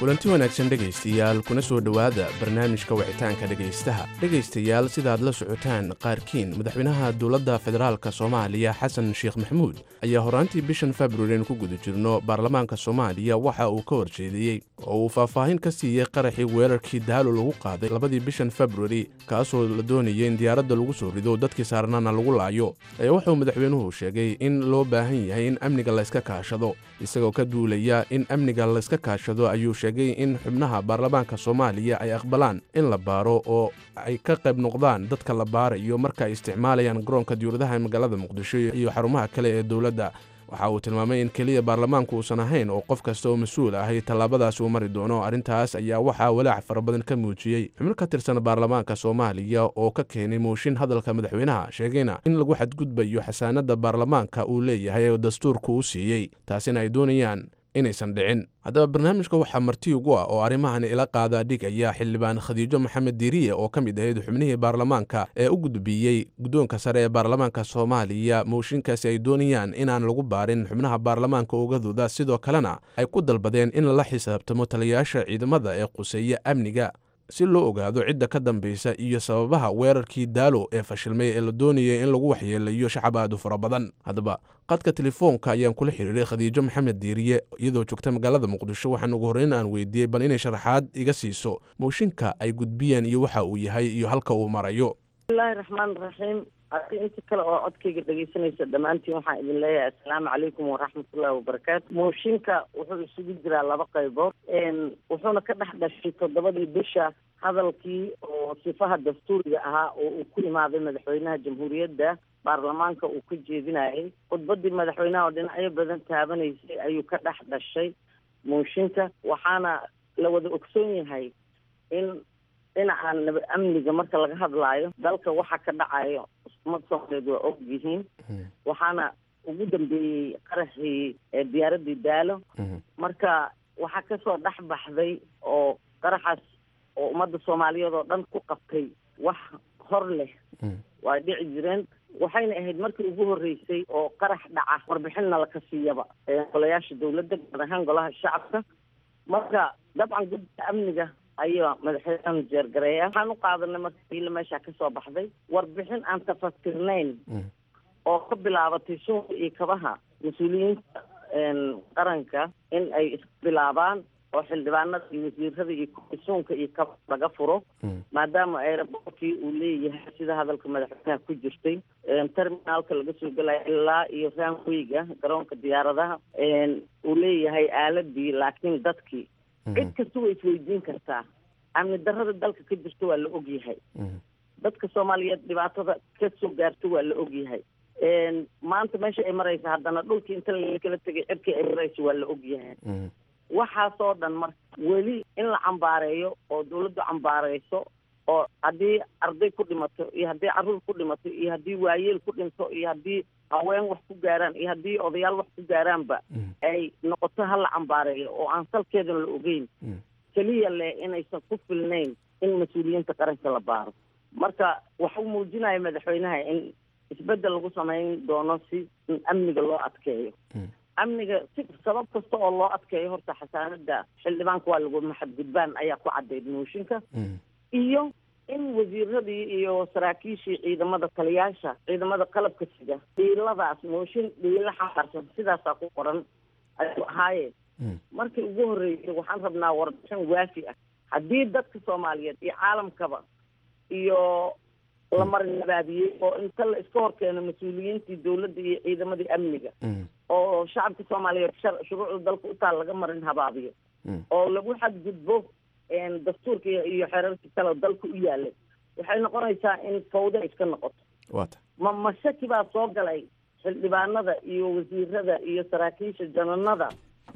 kulanti wanaagsan dhegaystayaal kuna soo dhowaada barnaamijka wicitaanka dhegaystaha dhegaystayaal sidaad la socotaan qaarkiin madaxweynaha dowladda federaalka soomaaliya xasan sheekh maxamuud ayaa horaantii bishan februarin ku guda jirno baarlamaanka soomaaliya waxa uu ka horjeediyey oo uu faahfaahin ka siiyey qaraxii weerarkii daalo lagu qaaday labadii bishan februari kaasoo la doonayay in diyaaradda lagu soo rido dadkii saarnaana lagu laayo ee wuxuu madaxweynuhu sheegay in loo baahan yahay in amniga layska kaashado isagoo ka duulaya in amniga layska kaashado ayuu sheegay in xubnaha baarlamaanka soomaaliya ay aqbalaan in la baaro oo ay ka qayb noqdaan dadka la baarayo marka ay isticmaalayaan garoonka diyuuradaha ee magaalada muqdisho iyo xarumaha kale ee dowladda waxa uu tilmaamay in keliya baarlamaanku uusan ahayn oo qof kasta oo mas-uul ahay tallaabadaas uu mari doono arrintaas ayaa waxaa walaac fara badan ka muujiyey xubno ka tirsan baarlamaanka soomaaliya oo ka keenay mooshin hadalka madaxweynaha sheegayna in lagu xadgudbayo xasaanadda baarlamaanka uu leeyahay oo dastuurku u siiyey taasina ay doonayaan inaysan dhicin haddaba barnaamijka waxaa marti ugu ah oo arrimahan ila qaadaa dhigaya xildhibaan khadiijo maxamed diiriye oo ka mid ahayd xubnihii baarlamaanka ee u gudbiyey guddoonka sare ee baarlamaanka soomaaliya mooshinkaasi ay doonayaan inaan lagu baarin xubnaha baarlamaanka ogadooda sidoo kalena ay ku dalbadeen in lala xisaabtamo taliyayaasha ciidamada ee quseeya amniga si loo ogaado cidda ka dambaysa iyo sababaha weerarkii daalo ee fashilmay ee la doonayay in lagu waxyeelayo shacab aad u fara badan haddaba qadka telefoonka ayaan kula xiriiray khadiijo maxamed diiriye iyadoo joogta magaalada muqdisho waxaan ugu horreyn aan weydiiyey bal inay sharaxaad iga siiso mooshinka ay gudbiyeen iyo waxa uu yahay iyo halka uu marayo bismillahi raxmaan raxiim adi inta kale oo codkayga dhegaysanaysa dhammaantiin waxaan idin leeyahay assalaamu calaykum waraxmatullahi wabarakaatu mooshinka wuxuu isugu jiraa laba qaybood wuxuuna ka dhex dhashay toddobadii bisha hadalkii oo sifaha dastuuriga ahaa oo uu ku imaaday madaxweynaha jamhuuriyadda baarlamaanka uu ka jeedinayay khudbadii madaxweynaha oo dhinacyo badan taabanaysay ayuu ka dhex dhashay mooshinka waxaana la wada ogsoon yahay in dhinaca nabad amniga marka laga hadlaayo dalka waxa ka dhacayo umad soomaaliyeed waa og yihiin waxaana ugu dambeeyey qaraxii diyaaradii daalo marka waxaa kasoo dhex baxday oo qaraxaas oo ummadda soomaaliyeed oo dhan ku qabtay wax hor leh waa dhici jireen waxayna ahayd markii ugu horreysay oo qarax dhaca warbixinna laka siiyaba golayaasha dawladda gaar ahaan golaha shacabka marka dabcan gudda amniga ayaa madaxweynaha jeergareeya waxaan u qaadanay marka diila meesha kasoo baxday warbixin aan tafasirnayn oo ka bilaabatay suunka iyo kabaha mas-uuliyiinta qaranka in ay isbilaabaan oo xildhibaanada iyo wasiirada iyo suunka iyo kaba laga furo maadaama aerobortkii uu leeyahay sida hadalka madaxweynaha ku jirtay terminaalka laga soo gelaya ilaa iyo ranwayga garoonka diyaaradaha uu leeyahay aaladii laakiin dadkii cid kasta way isweydiin kartaa amni darrada dalka ka jirta waa la ogyahay dadka soomaaliyeed dhibaatada ka soo gaarta waa la ogyahay maanta meesha ay maraysa haddana dhulkii inta lakala tegay cirkii ay maraysa waa la ogyahay waxaasoo dhan marka weli in la cambaareeyo oo dawladdu cambaareyso oo haddii arday ku dhimato iyo haddii carruur ku dhimato iyo haddii waayeel ku dhinto iyo haddii haween wax ku gaaraan iyo haddii odayaal wax ku gaaraanba ay noqoto ha la cambaareeyo oo aan salkeedana la ogeyn keliya leh inaysan ku filnayn in mas-uuliyiinta qaranka la baaro marka waxuu muujinaya madaxweynaha in isbeddel lagu samayn doono si in amniga loo adkeeyo amniga si sabab kasta oo loo adkeeyo horta xasaanada xildhibaanka waa lagu maxadgudbaan ayaa ku caddayd mooshinka iyo in wasiiradii iyo saraakiishii ciidamada taliyaasha ciidamada qalabka sida dhiiladaas mooshin dhiilo xambaarsan sidaasaa ku qoran ayuu ahaayeen markii ugu horreysay waxaan rabnaa warbixin waafi ah haddii dadka soomaaliyeed iyo caalamkaba iyo la marin nabaadiyey oo inta la iska horkeeno mas-uuliyiintii dawladda iyo ciidamadii amniga oo shacabka soomaaliyeed shuruucda dalka utaa laga marin habaabiyo oo lagu xadgudbo dastuurka iyo xeerarka kale dalka u yaalay waxay noqonaysaa in fawda iska noqoto ma ma shaki baa soo galay xildhibaanada iyo wasiirada iyo saraakiisha jananada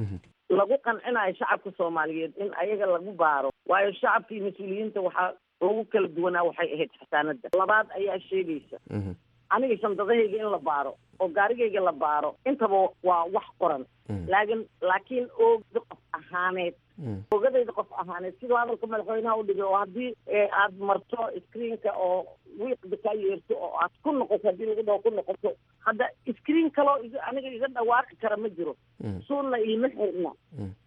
lagu qancinayo shacabka soomaaliyeed in ayaga lagu baaro waayo shacabka iyo mas-uuliyiinta waxaa lagu kala duwanaa waxay ahayd xasaanada labaad ayaa sheegaysa aniga shandadahayga in la baaro oo gaarigayga la baaro intaba waa wax qoran laakin laakiin oogda qof ahaaneed ogadayda qof ahaaneed sidoo hadalka madaxweynaha u dhigay oo haddii aad marto screenka oo wiiqda kaa yeerto oo aad ku noqoto haddii lagu dhaho ku noqoto hadda screen kaloo aniga iga dhawaaqi kara ma jiro suunna iima xirna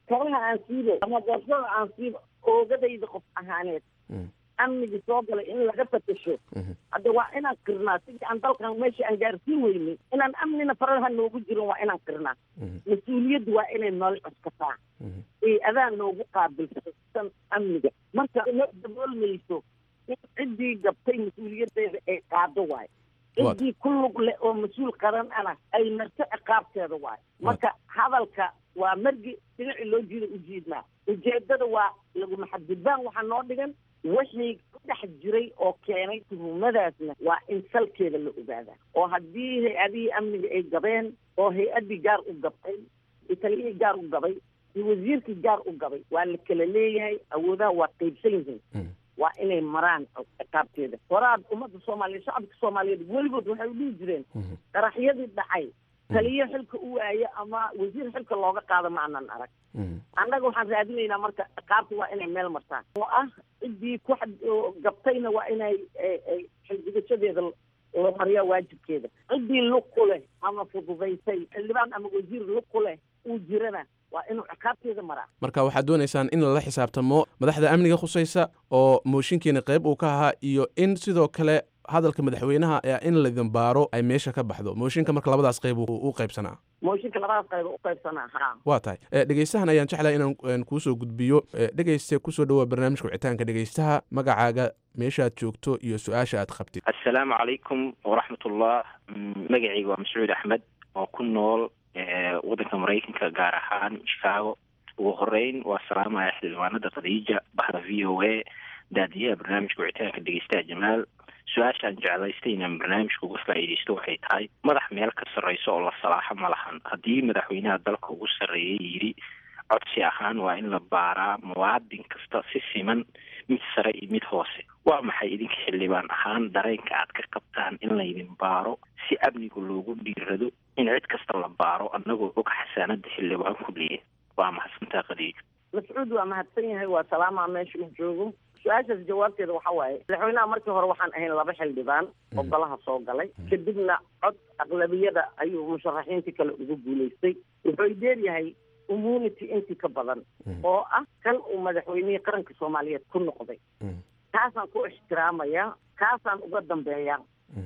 kabaha aan siibo ama borsada aan siibo oogadayda qof ahaaneed amnigii soo galay in laga fatasho hadda waa inaan qirnaa sidii aan dalkan meesha aan gaarsiin weynay inaan amnina faraha noogu jirin waa inaan qirnaa mas-uuliyaddu waa inay nool cuskataa ee adaa noogu qaabilsan amniga marka ma daboolmayso in ciddii gabtay mas-uuliyaddeeda ay qaado waayo ciddii ku lug leh oo mas-uul qaran ana ay marto ciqaabteeda waayo marka hadalka waa margi dhinacii loo jiida ujiidnaa ujeedada waa laguma xadgudbaan waxaa noo dhigan wixii ku dhex jiray oo keenay tuhumadaasna waa in salkeeda la ogaadaa oo haddii hay-adihii amniga ay gabeen oo hay-addii gaar u gabtay iyo taliyihii gaar u gabay iyo wasiirkii gaar u gabay waa la kala leeyahay awoodaha waa qaybsan yihiin waa inay maraan ciqaabteeda horaad ummadda soomaaliyeed shacabka soomaaliyeed weligood waxay u dhihi jireen qaraxyadii dhacay taliyo xilka u waaye ama wasiir xilka looga qaado ma aanan arag annaga waxaan raadinaynaa marka ciqaabta waa inay meel martaan oo ah ciddii ku gabtayna waa inay xildigashadeeda la mariyaa waajibkeeda ciddii lug ku leh ama fududaysay xildhibaan ama wasiir lug ku leh uu jirana waa inuu ciqaabteeda maraa marka waxaad doonaysaan in lala xisaabtamo madaxda amniga khusaysa oo mooshinkiina qayb uu ka ahaa iyo in sidoo kale hadalka madaxweynaha ee in laydin baaro ay meesha ka baxdo mooshinka marka labadaas qayb u qaybsanaa mooshinka labadaas qayb u qaybsanaa ha waa tahay dhegeystahan ayaan jeclahay inaan kuusoo gudbiyo dhegeyste kusoo dhawaa barnaamijka wicitaanka dhegeystaha magacaaga meeshaad joogto iyo su-aasha aad qabtid assalaamu calaykum waraxmatullah magacayga waa mascuud axmed oo ku nool waddanka maraykanka gaar ahaan chicago ugu horeyn waa salaamaya xildhibaanada khadiija bahda v o a daadiyaha barnaamijka wicitaanka dhegeystaha jamaal su-aashaan jeclaystay inaan barnaamijka uga faa'iidaysto waxay tahay madax meel ka sarreyso oo la salaaxo ma lahan haddii madaxweynaha dalka ugu sarreeyay yidhi codsi ahaan waa in la baaraa muwaadin kasta si siman mid sare iyo mid hoose waa maxay idinka xildhibaan ahaan dareenka aad ka qabtaan in laydin baaro si amniga loogu dhiirado in cid kasta la baaro annagoo og xasaanada xildhibaan ku leeya waa mahadsantaa khadiijo mascuud waa mahadsan yahay waa salaamaa meesha uu joogo su-aashaas jawaabteeda waxa waaye madaxweynaha markii hore waxaan ahayn laba xildhibaan oo golaha soo galay kadibna cod aqlabiyada ayuu musharaxiintii kale ugu guulaystay wuxuu dheeryahay immunity intii ka badan oo ah kan uu madaxweynihii qaranka soomaaliyeed ku noqday kaasaan ku ixtiraamaya kaasaan uga dambeeya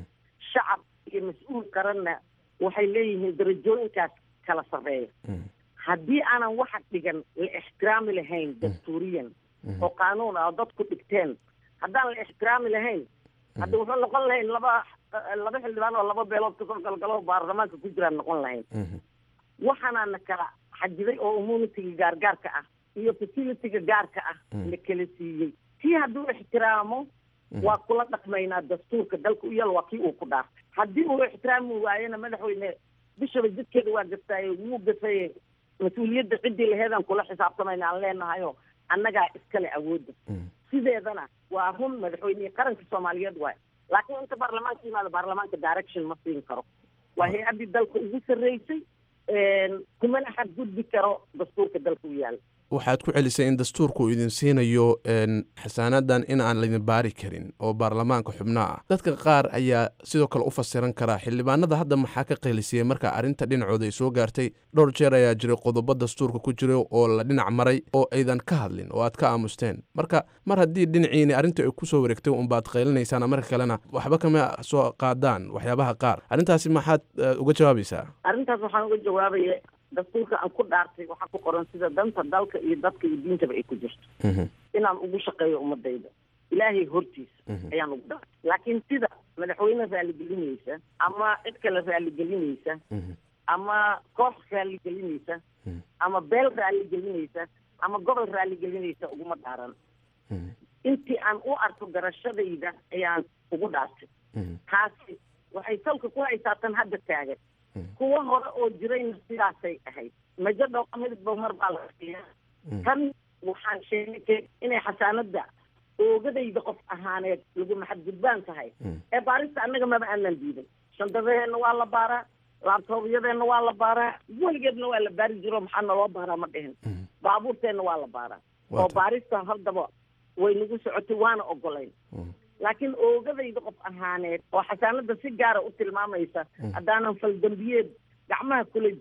shacab iyo mas-uul qaranna waxay leeyihiin darajooyinkaas kala sarreeya haddii aanan waxa dhigan la ixtiraami lahayn dastuuriyan oo qaanuun ah oo dadku dhigteen haddaan la ixtiraami lahayn hadda wuxuu noqon lahayn laba laba xildhibaan oo laba beelood kasoo galgalo baarlamaanka ku jiraan noqon lahayn waxaanaana kala xajiday oo immunitiga gaargaarka ah iyo facilitiga gaarka ah la kala siiyey kii hadduu ixtiraamo waa kula dhaqmaynaa dastuurka dalka u yal waa kii uu ku dhaartay haddii uu ixtiraami waayena madaxweyne bishaba jidkeeda waa gaftaaye wuu gafaye mas-uuliyadda ciddii laheedaan kula xisaabtamayna aan leenahayo annagaa iskale awoodda sideedana waa run madaxweynihii qaranka soomaaliyeed waay laakiin inta baarlamaanka yimaado baarlamaanka direction ma siin karo waa hay-addii dalka ugu sarreysay kumana xadgudbi karo dastuurka dalka u yaala waxaad ku celisay in dastuurku uu idin siinayo xasaanadan in aan laydin baari karin oo baarlamaanka xubno ah dadka qaar ayaa sidoo kale u fasiran karaa xildhibaanada hadda maxaa ka qeelisiyey marka arrinta dhinacooda ay soo gaartay dhowr jeer ayaa jiray qodobo dastuurka ku jira oo la dhinac maray oo aydan ka hadlin oo aad ka aamusteen marka mar haddii dhinaciini arrinta ay kusoo wareegtay unbaad qeylinaysaan marka kalena waxba kama soo qaadaan waxyaabaha qaar arrintaasi maxaad uga jawaabaysaa arrintaas waxaan uga jawaabaya dastuurka aan ku dhaartay waxaa ku qoran sida danta dalka iyo dadka iyo diintaba ay ku jirto inaan ugu shaqeeyo ummadayda ilaahay hortiisa ayaan ugu dhaartay laakiin sida madaxweyne raaligelinaysa ama cid kale raaligelinaysa ama koox raaligelinaysa ama beel raaligelinaysa ama gobol raaligelinaysa uguma dhaaran intii aan u arko garashadayda ayaan ugu dhaartay taasi waxay salka ku haysaa tan hadda taagan kuwa hore oo jirayna sidaasay ahayd majo dhowqa midba mar baa la siiya tan waxaan sheegay inay xasaanada oogadayda qof ahaaneed lagu maxadgudbaan tahay ee baarista annaga maba aanan diiday shandadaheenna waa la baaraa laabtoobyadeenna waa la baaraa weligeedna waa la baari jiro maxaa naloo baaraa ma dhihin baabuurteenna waa la baaraa oo baarista haddaba way nagu socotay waana ogolayn laakiin oogadayda qof ahaaneed oo xasaanada si gaara u tilmaamaysa haddaanan faldambiyeed gacmaha kula jirin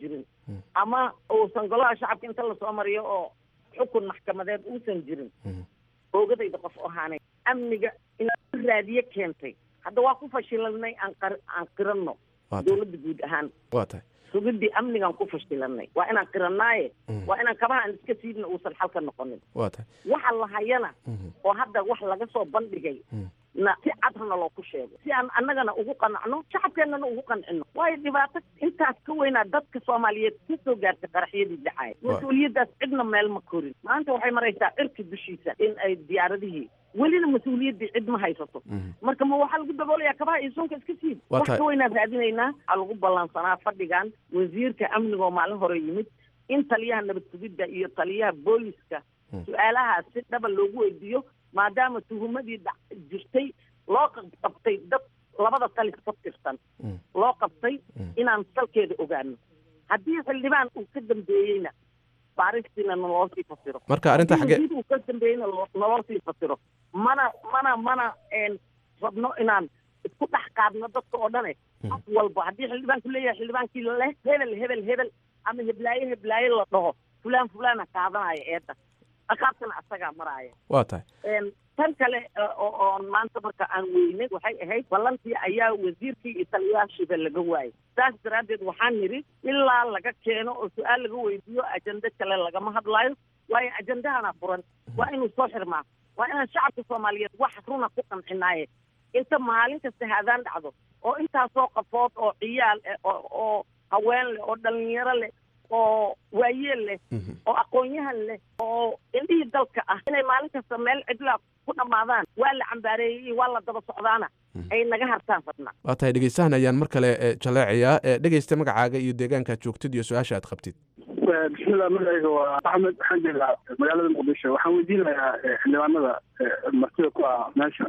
ama uusan golaha shacabka inta lasoo mariyo oo xukun maxkamadeed uusan jirin oogadayda qof ahaanay amniga inaan raadiye keentay hadda waa ku fashilanay aan qar aan qiranno dowladda guud ahaan waa tahay sugidii amnigaan ku fashilanay waa inaan qiranaaye waa inaan kabaha aan iska siidna uusan xalka noqonin waa tahay waxa la hayana oo hadda wax laga soo bandhigay na si cadrna loo ku sheego si aan annagana ugu qanacno shacabkeennana ugu qancino waayo dhibaato intaas ka weynaa dadka soomaaliyeed ka soo gaartay qaraxyadii dhacaya mas-uuliyaddaas cidna meel ma korin maanta waxay maraysaa cirka dushiisa in ay diyaaradihii welina mas-uuliyaddii cid ma haysato marka ma waxaa lagu daboolayaa kabaha iyo suunka iska siid Waa wax tahay. ka weynaan raadinaynaa waxaa lagu ballansanaa fadhigan wasiirka amnigoo maalin hore yimid in taliyaha nabad sugidda iyo taliyaha booliska su-aalahaas si dhaba loogu weydiiyo maadaama tuhumadii dhac jirtay loo qa- qabtay dad labada talis ka tirsan loo qabtay inaan salkeeda ogaano haddii xildhibaan uu ka dambeeyeyna baaristiina naloo sii fasiro Marka arrinta Haddii xagee- wasiir uu ka dambeeyeyna lo- naloo sii fasiro mana mana mana een, rabno inaan isku dhex qaadno dadka oo dhane qof walba haddii xildhibaanku leeyahay xildhibaankii leh hebel hebel hebel ama heblaaye heblaaye la dhaho fulaan fulaana qaadanaya eedda dhaqaabtana asagaa maraaya waa tahay Een, tan kale eh, oo oon maanta marka aan weynay waxay ahayd ballantii ayaa wasiirkii iyo taliyaashiiba laga waayay saas daraaddeed waxaan nidhi ilaa laga keeno oo su-aal laga weydiiyo ajende kale lagama hadlaayo waayo ajendahana furan waa inuu soo xirmaa waa inaan shacabka soomaaliyeed wax runa ku qancinaaye inta maalin kasta haadaan dhacdo oo intaasoo qafood oo ciyaal eh, oo oo haween leh oo dhalinyaro leh oo waayeel leh oo aqoon-yahan leh oo indhihii dalka ah inay maalin kasta meel cidlaa ku dhammaadaan waa la cambaareeyey iyo waa la daba socdaana ay naga hartaan fadna waa tahay dhegeystahan ayaan mar kale eh, jaleecayaa Eh, dhegeysta magacaaga iyo deegaankaad joogtid iyo su-aasha aad qabtid bismillah magacayga waa axmed waxaan joogaa magaalada muqdisho waxaan weydiinayaa eh, xildhibaanada eh, martida ku ah meesha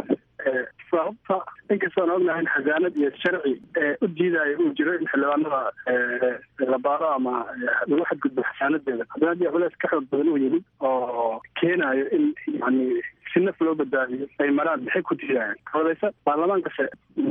eh, sababta inkastoon ognahay in xasaanad iyo sharci eh, u diidayo uu jiro in xildhibaanada eh, la baaro ama eh, lagu xadgudbo xasaanadeeda haddana haddii culeys ka xoog badan uu yimid oo keenayo in yani si naf loo badbaadiyo ay maraan maxay ku diidayaan odaysa baarlamaankase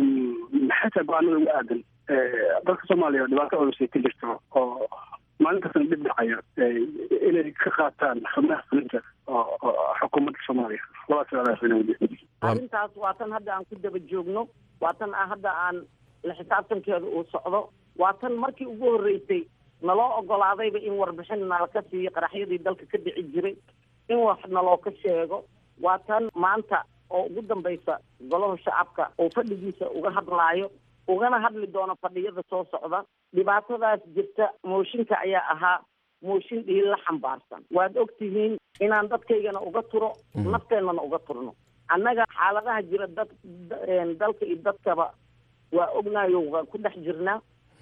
mm, maxay tahay go-aanada ugu aadan Eh, dalka soomaaliya dhibaato culus ay ka jirto oo maalin kastana dhib dhacayo eh, inay ka qaataan xubnaha fulinta oo oo xukuumadda soomaaliya labadaas su-aalaas ina weydiin arrintaas waa tan hadda aan ku daba joogno waa tan ah hadda aan la xisaabtankeeda uu socdo waa tan markii ugu horreysay naloo ogolaadayba in warbixin nala ka siiyo qaraxyadii dalka ka dhici jiray in wax naloo ka sheego waa tan maanta oo ugu dambaysa golaha shacabka uu fadhigiisa uga hadlaayo ugana hadli doono fadhiyada soo socda dhibaatadaas jirta mooshinka ayaa ahaa mooshin dhiil la xambaarsan waad og tihiin inaan dadkaygana uga turo nafteennana uga turno annaga xaaladaha jira dad da- een, dalka iyo dadkaba waa ognayo waan ku dhex jirnaa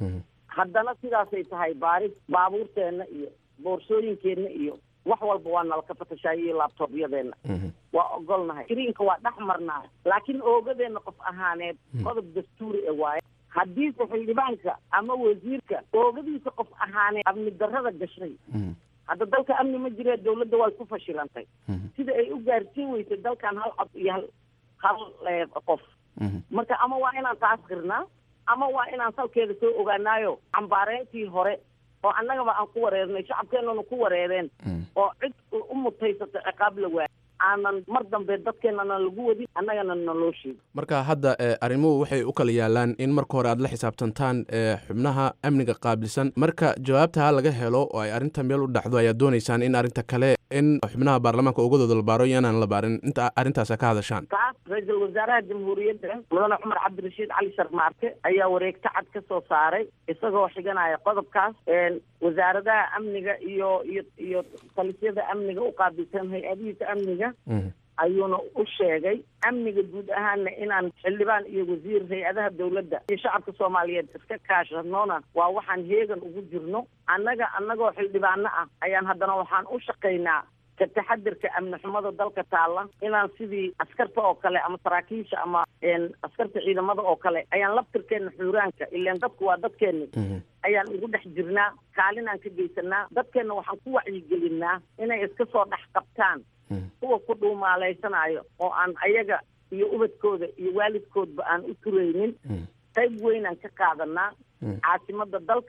haddana sidaasay tahay baaris baabuurteenna iyo boorsooyinkeenna iyo wax walba waa nala ka fatashayo iyo laabtoobyadeenna waa ogolnahay greenka waa dhex marnaa laakiin oogadeenna qof ahaaneed qodob dastuuri e waaye haddiise xildhibaanka ama wasiirka oogadiisa qof ahaaneed amni darrada gashay hadda dalka amni ma jiree dawladda way ku fashilantay sida ay u gaarsiin weysay dalkan hal cod iyo hal hal eh, qof marka ama waa inaan taas qirnaa ama waa inaan salkeeda soo ogaanaayo cambaareyntii hore oo annagaba aan ku wareernay shacabkeennana ku wareereen oo cid u- u mutaysata ciqaab la waayay aanan mar dambe dadkeennana lagu wadin annagana naloo sheegin marka hadda eh, arrimuhu waxay u kala yaalaan in marka hore aad la xisaabtantaan eh, xubnaha amniga qaabilsan marka jawaabta laga helo oo ay arrinta meel u dhacdo ayaad doonaysaan in arrinta kale in xubnaha baarlamaanka ogadooda la baaro iyo inaan la baarin inta arrintaasa ka hadashaan taas ra-iisul wasaaraha jamhuuriyadda mudane cumar cabdirashiid cali sharmaarke ayaa wareegto cad ka soo saaray isagoo xiganaya qodobkaas een, wasaaradaha amniga iyo iyo iyo talisyada amniga u qaabilsan hay-adihiisa amniga ayuuna u sheegay amniga guud ahaanna inaan xildhibaan iyo wasiir hay-adaha dowladda iyo shacabka soomaaliyeed iska kaashanoona waa waxaan heegan ugu jirno annaga annagoo xildhibaano ah ayaan haddana waxaan u shaqaynaa ka taxadirka amni xumada dalka taalla inaan sidii askarta oo kale ama saraakiisha ama een, askarta ciidamada oo kale ayaan laftirkeenna xuuraanka ilaan dadku waa dadkeenni ayaan ugu dhex jirnaa kaalinaan ka geysanaa dadkeenna waxaan ku wacyigelinaa inay iska soo dhex qabtaan kuwa ku dhuumaaleysanayo oo aan ayaga iyo ubadkooda iyo waalidkoodba aan u turaynin qayb weynaan ka qaadanaa caasimada dalka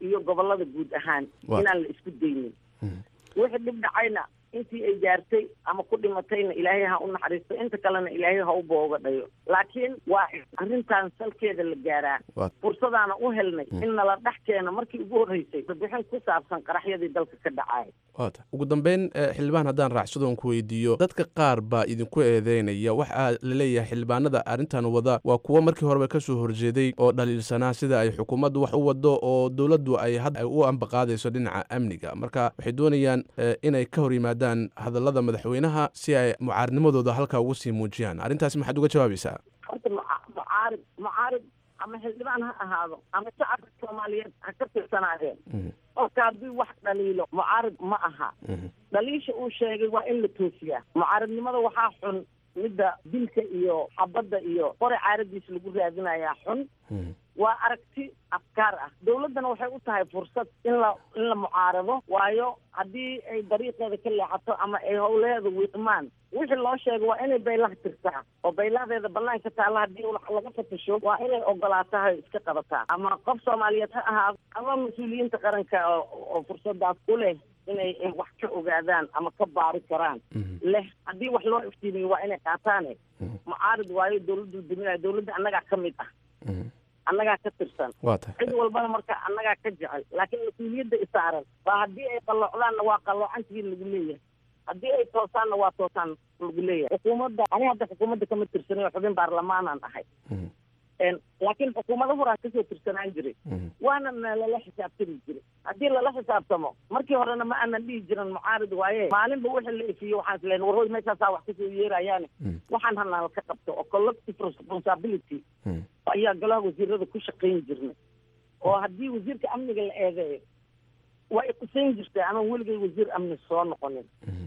iyo gobolada guud ahaan Waa. inaan la isku daynin wixii dhib dhacayna intii ay gaartay ama ku dhimatayna ilaahay ha u naxariisto inta kalena ilaahay ha u booga dhayo laakiin waa in arrintan salkeeda la gaaraa Waa. fursadaana u helnay Mm. in nala dhex keeno markii ugu horreysay warbixin ku saabsan qaraxyadii dalka ka dhacay waata ugu dambeyn eh, xildhibaan haddaan raacsadoon ku weydiiyo dadka qaar baa idinku eedeynaya waxaa la leeyahay xildhibaanada arrintan wada waa kuwo markii horeba ka soo horjeeday oo dhaliilsanaa sida ay xukuumaddu wax u wado oo dowladdu ay had ay u ambaqaadayso dhinaca amniga marka waxay doonayaan eh, inay ka hor yimaadaan hadallada madaxweynaha si ay mucaaridnimadooda halkaa ugu sii muujiyaan arrintaasi maxaad uga jawaabaysaa horta muca- mucaarid mucaarid ama xildhibaan ha ahaado ama shacabka soomaaliyeed ha ka tirsanaadeen qofka haddii wax dhaliilo mucaarid ma aha dhaliisha uu sheegay waa in la toosiyaa mucaaridnimada waxaa xun midda dilka iyo xabadda iyo qore caaradiis lagu raadinayaa xun waa aragti afkaar ah dowladdana waxay u tahay fursad in la in la mucaarado waayo haddii ay dariiqeeda ka leexato ama ay howleeda wiiqmaan wixii loo sheegay waa inay baylaha tirtaa oo baylahadeeda banaanka taalla haddii wax laga fatasho waa inay ogolaataa hay iska qabataa ama qof soomaaliyeed ha ahaado ama mas-uuliyiinta qaranka oo oo fursadaas u leh inay ay wax ka ogaadaan ama ka baari karaan leh haddii wax loo iftiimiyo waa inay qaataane mucaarid waayo dowladdu duminaya dowladda annagaa ka mid ah annagaa ka tirsan waa tahay cid walbana marka annagaa ka jecel laakiin mas-uuliyadda isaaran waa haddii ay qalloocdaanna waa qalloocantigiin lagu leeyahay haddii ay toosaanna waa toosaan lagu leeyahay xukuumadda ani hadda xukuumadda kama tirsanay oo xubin baarlamaanaan ahay En, laakiin xukuumado horaan kasoo tirsanaan jiray waana na lala xisaabtami jiray haddii lala xisaabtamo markii horena ma aanan dhihi jiran mucaarid waaye maalinba wixii la ifiyo waxaan isleen warhoy meeshaasaa wax kasoo yeerayaane waxaan hanaa ka qabto oo collective responsibility ayaa golaha wasiirada ku shaqayn jirnay oo haddii wasiirka amniga la eedeeyo waa i qusayn jirtay anaan weligay wasiir amni soo noqonin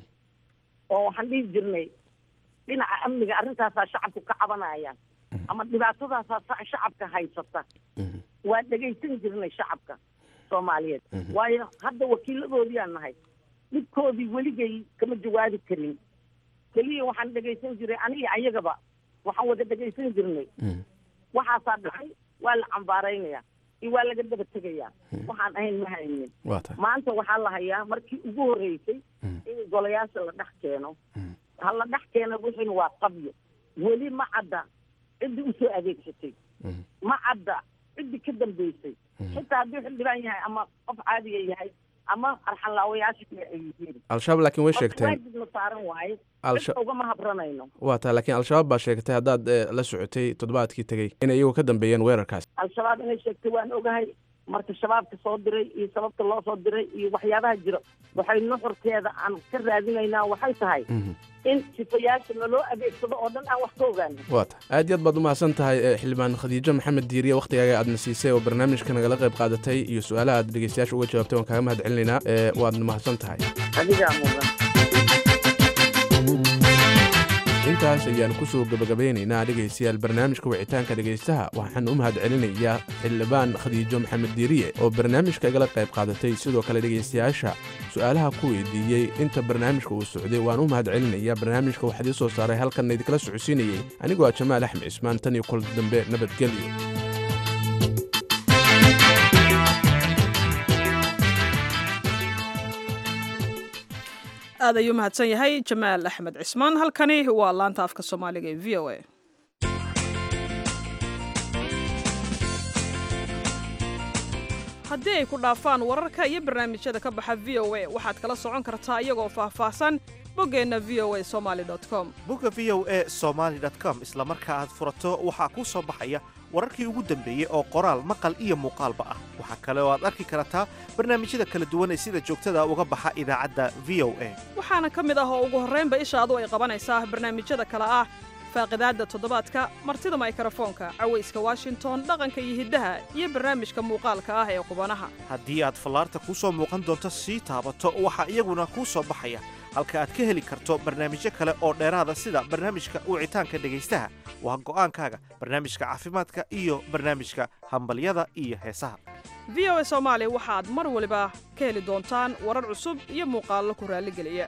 oo waxaan dhihi jirnay dhinaca amniga arrintaasaa shacabku ka cabanayaan ama dhibaatadaasaa sa- shacabka haysata waa dhegaysan jirnay shacabka soomaaliyeed waayo hadda wakiiladoodiaan nahay dhibkoodii weligay kama jawaabi karin keliya waxaan dhegaysan jiray aniga ayagaba waxaan wada dhegaysan jirnay waxaasaa dhacay waa la cambaaraynaya iyo waa laga daba tegayaa waxaan ahayn ma haynin waa tahay maanta waxaa la hayaa markii ugu horreysay in golayaasha la dhex keeno ha la dhex keeno wixiina waa qabyo weli ma cadda ciddii usoo adeegsatay ma cadda ciddii ka dambeysay xitaa hadduu xildhibaan yahay ama qof caadiga yahay ama arxanlaawayaasha kale ay yihiin al-shabaab laakiin way Marka sheegteen waajibna saaran waaye Al-sha- cid ugama habranayno waa tahay laakiin al-shabaab baa sheegtay haddaad eh, la socotay toddobaadkii tegey inay iyagu ka dambeeyeen weerarkaas al-shabaab inay sheegtay waan ogahay marka shabaabka soo diray iyo sababta loo soo diray iyo waxyaabaha jira waxay nuxurkeeda aan ka raadinaynaa waxay tahay in sifayaasha naloo adeegsado oo dhan aan wax ka ogaano waa tahay aad iyo aad baad u mahadsan tahay eh, xildhibaan khadiijo maxamed diiriye wakhtigaaga aadna siisay oo barnaamijka nagala qayb qaadatay iyo su-aalaha aad dhegeystayaasha uga jawaabtay waan kaaga mahad celinaynaa eh, waadna mahadsan tahay adigaa mudan intaas ayaan ku soo gebagabeynaynaa dhegaystayaal barnaamijka wicitaanka dhegaystaha waxaan u mahad celinayaa xildhibaan khadiijo maxamed diiriye oo barnaamijka igala qayb qaadatay sidoo kale dhegaystayaasha su-aalaha ku weydiiyey inta barnaamijka uu socday waan u mahad celinayaa barnaamijka waxaa idii soo saaray halkan idinkala socodsiinayey anigoo ah jamaal axmed cismaan tan iyo kul dambe nabadgelyo aad ayuu mahadsan yahay jamaal axmed cismaan halkani waa laanta afka soomaaliga ee v o a haddii ay ku dhaafaan wararka iyo barnaamijyada ka baxa v o a waxaad kala socon kartaa iyagoo faahfaahsan boggeenna v o a somaali com bugga v o e somaali com isla marka aad furato waxaa kuu soo baxaya wararkii ugu dambeeyey oo qoraal maqal iyo muuqaalba ah waxaa kale oo aad arki kartaa barnaamijyada kala duwan ee sida joogtada uga baxa idaacadda v o a waxaana ka mid ah oo ugu horraynba ishaadu ay qabanaysaa barnaamijyada kale ah faaqidaadda toddobaadka martida maykarafoonka cawayska washington dhaqanka iyo hiddaha iyo barnaamijka muuqaalka ah ee qubanaha haddii aad fallaarta kuu soo muuqan doonto sii taabato waxaa iyaguna kuu soo baxaya halka aad ka heli karto barnaamijyo kale oo dheeraada sida barnaamijka wicitaanka dhegaystaha waa go'aankaaga barnaamijka caafimaadka iyo barnaamijka hambalyada iyo heesaha v o a soomaali waxaad mar waliba ka heli doontaan warar cusub iyo muuqaallo ku raalligeliya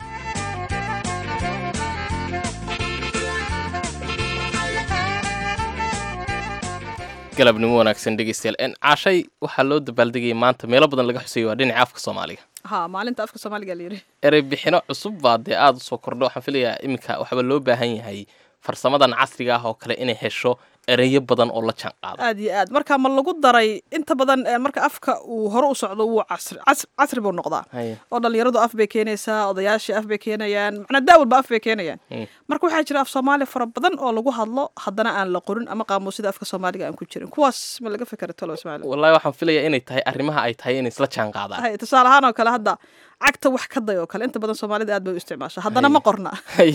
galabnimo wanaagsan dhegeystayaal n caashay waxaa loo dabaaldegayay maanta meelo badan laga xuseeyo waa dhinaca afka soomaaliga ha maalinta afka soomaaliga la yidhi erey bixino cusub baa dee aada usoo kordho waxaan filayaa iminka waxaaba loo baahan yahay farsamadan casriga ah oo kale inay hesho ereyo badan oo la jaan qaado aad iyo aad marka ma lagu daray inta badan eh, marka afka uu hore u socdo wuu casri cas- casri buu noqdaa Haye. oo dhalinyaradu af bay keenaysaa odayaashii af bay keenayaan macnaa daa walba af bay keenayaan Mm. marka waxaa jira af soomaali fara badan oo lagu hadlo haddana aan la qorin ama qaamuusyada afka soomaaliga aan ku jirin kuwaas ma laga fikera tolo ismaaciil wallahi waxaan filayaa inay tahay arrimaha ay tahay inay isla jaan qaadaan Hay, tusaale ahaan oo kale hadda cagta wax ka day oo kale inta badan soomaalida aad bay u isticmaasha haddana ma qorna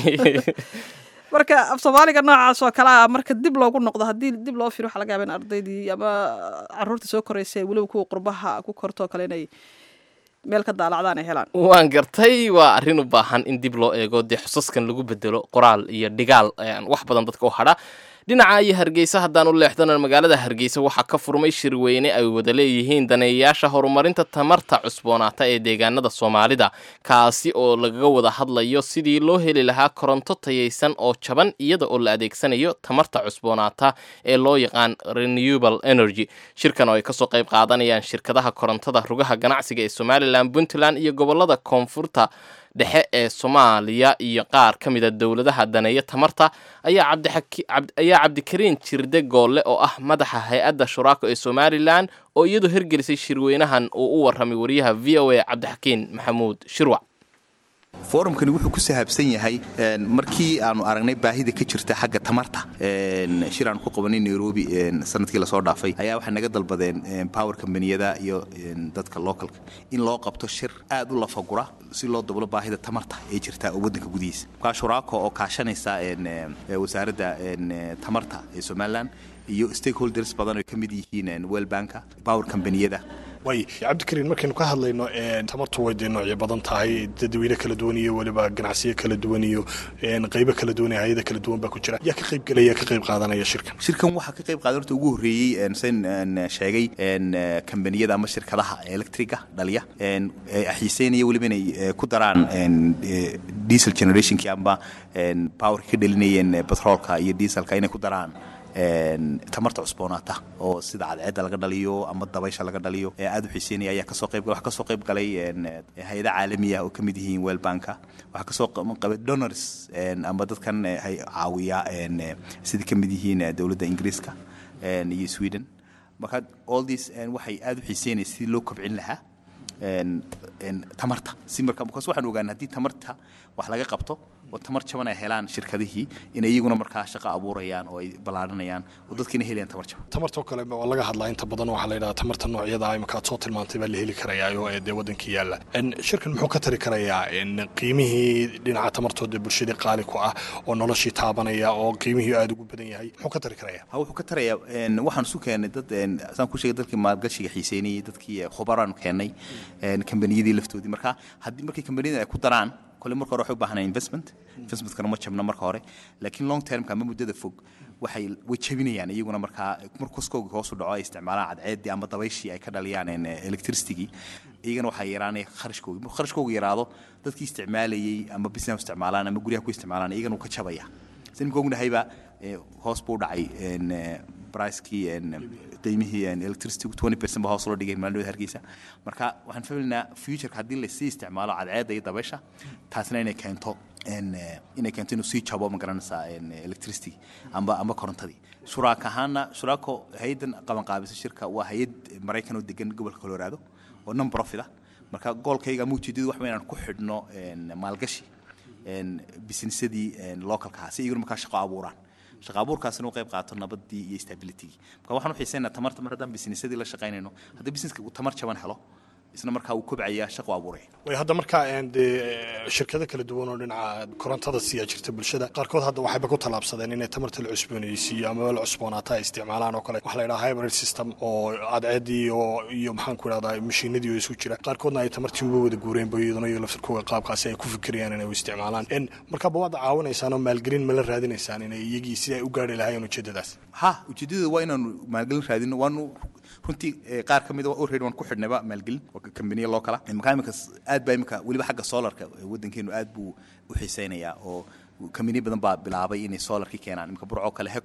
marka af soomaaliga noocaas oo kale ah marka dib loogu noqdo haddii dib loo firo waxaa laga yaaba in ardaydii ama caruurtii soo koraysa ee weliba kuwa qurbaha ku korto oo kale inay meel ka daalacdaan ay helaan waan gartay waa arrin u baahan in dib loo eego dee xusaskan lagu bedelo qoraal iyo dhigaal ayaan wax badan dadka u hadha dhinaca iyo hargeysa haddaan u leexdana magaalada hargeysa waxaa ka furmay shirweyne ay wada leeyihiin daneeyayaasha horumarinta tamarta cusboonaata ee deegaanada soomaalida kaasi oo lagaga wada hadlayo sidii loo heli lahaa koronto tayaysan oo jaban iyada oo la adeegsanayo tamarta cusboonaata ee loo yaqaan renewable energy shirkan oo ay kasoo qayb qaadanayaan shirkadaha korontada rugaha ganacsiga ee somalilan puntland iyo gobolada koonfurta dhexe ee soomaaliya iyo qaar ka mid a dowladaha daneeya tamarta ayaa cabdixaki cab- ayaa cabdikariin jirde goolle oo ah madaxa hay-adda shuraako ee somalilan oo iyadoo hirgelisay shirweynahan uu u warramay wariyaha v o a cabdixakiin maxamuud shirwac forumkani wuxuu ku sahaabsan yahay een, markii aanu aragnay baahida ka jirta xagga tamarta een, shir aanu ku qabanay nairobi een, sanadkii lasoo dhaafay ayaa waxay naga dalbadeen een, power combaniyada iyo een, dadka localka in loo qabto shir aad u lafagura si loo dablo baahida tamarta ee jirta oo waddanka gudihiisa markaa shuraako oo kaashanaysa een, ee, wasaaradda een, ee, tamarta ee somalilan iyo stakeholders badan oo ka mid yihiin een, world banka power combaniyada way cabdikariin markaynu ka hadlayno een, tamartu way dee noocyo badan tahay dadweyne kala duwan iyo weliba ganacsiyo kala duwan iyo een, qaybo kala duwan iyo hay-ada kala duwan baa ku jira yaa ka qayb gelaya ka qayb qaadanaya shirkan shirkan waxaa ka qayb qaadan horta ugu horreeyey een, sen een, sheegay een, eh, kambaniyada ama shirkadaha electriga dhaliya een, ee xiiseynaya weliba inay eh, ku daraan een, eh, diesel generationkii amba een, powerka ka dhalinayeen eh, petroolka iyo dieselka inay ku daraan een, tamarta cusboonaata oo sida cadceedda laga dhaliyo ama dabaysha laga dhaliyo ee aad u xiiseynaya ayaa kasoo qayb waxaa kasoo qayb galay een, eh, hay-ada caalami ah oo ka mid yihiin world banka waxaa kasoo qa- qabay donors een, ama dadkan eh, hay caawiya een, eh, sida ka mid yihiin eh, dowladda ingiriiska een, iyo sweden marka all this een, waxay aad u xiiseynaya sidii loo kobcin lahaa een, een, tamarta si marka markaas waxaan ogaanay haddii tamarta wax laga qabto oo tamar jaban ay helaan shirkadihii in iyaguna markaa shaqo abuurayaan oo ay ballaaranayaan oo dadkiina helayaan tamar jaban tamartoo kale waa laga hadlaa inta badan waxaa la yidhaha tamarta noocyada imika aad soo tilmaantay baa la heli karayaayo ee dee waddankii yaalla En, shirkan muxuu ka tari karayaa en, qiimihii dhinaca tamartooda bulshadii qaali ku ah oo noloshii taabanaya oo qiimihii aada ugu badan yahay muxuu ka tari karayaa ha wuxuu ka tarayaa een, waxaan isu keenay dad een, saan ku sheegay dadkii maalgashiga xiiseynayay dadkii khubaraan keennay een, kambaniyadii laftoodii marka haddii markii kambaniyada ay ku daraan kole marka hore waxay u baahanaya investment investmentkana ma jabna marka hore laakiin long termka ama muddada fog waxay way jabinayaan iyaguna markaa markuskooga hoos u dhaco ay isticmaalaan cadceeddii ama dabayshii ay ka dhaliyaan een, electricitygii iyagana waxaa yaraanaya kharashkoogi markuu kharashkooga yaraado dadkii isticmaalayey ama business isticmaalaan ama guryaha ku isticmaalaan iyagana wuu ka jabaya sida nimka ognahayba eh, hoos buu u dhacay een, eh, pricekii een, qiimihii een, electricity 20 percent ba hoos loo dhigay maalin hargeysa marka waxaan filaynaa futureka haddii lasii isticmaalo cadceedda iyo dabaysha taasna inay keento een, eh, inay keento inuu sii jabo ma garanaysaa een, electricity amba amba korontadii shuraaka ahaana shuraako hay-addan qabanqaabisa shirka waa hay-ad maraykan oo degan gobolka colorado oo non profit ah marka goolkayga ama ujeedadu wax weyn aan ku xidhno een, maalgashi een, businessadii een, localka ah si iyaguna markaa shaqo abuuraan shaqo abuurkaasina u qayb qaato nabadii iyo stabilitygii marka waxaan u xiiseynaa tamarta mar haddaan businessadii la shaqaynayno haddii businesska uu tamar jaban helo isna markaa uu kobcaya shaqo abuuraya way hadda markaa en, dee shirkado kala duwan oo dhinaca korontada siiyaa jirta bulshada qaarkood hadda waxayba ku tallaabsadeen inay tamarta la cusboonaysiiyo ama la cusboonaata ay isticmaalaan oo kale waxaa la yidhaha hybrid system oo cadceeddii oo iyo maxaan ku idhahdaa mashiinadii oo isu jira qaarkoodna ay tamartii uga wada guureenba iyaduna iyo laftarkooga qaabkaasi ay ku fikirayaan inay u isticmaalaan en markaaba waad caawinaysaan oo maalgelin ma la raadinaysaan inay iyagii si ay u gaari lahaayeen ujeedadaas ha ujeedada waa inaanu maalgelin raadino waanu runtii eh, qaar ka mid a already waan ku xidhnayba maalgelin waa kambaniya loo kala markaa imika aad baa imika weliba xagga solarka eh, waddankeenu aad buu u xiiseynayaa oo kambaniya badan baa bilaabay inay solarki keenaan imika burcoo kale heko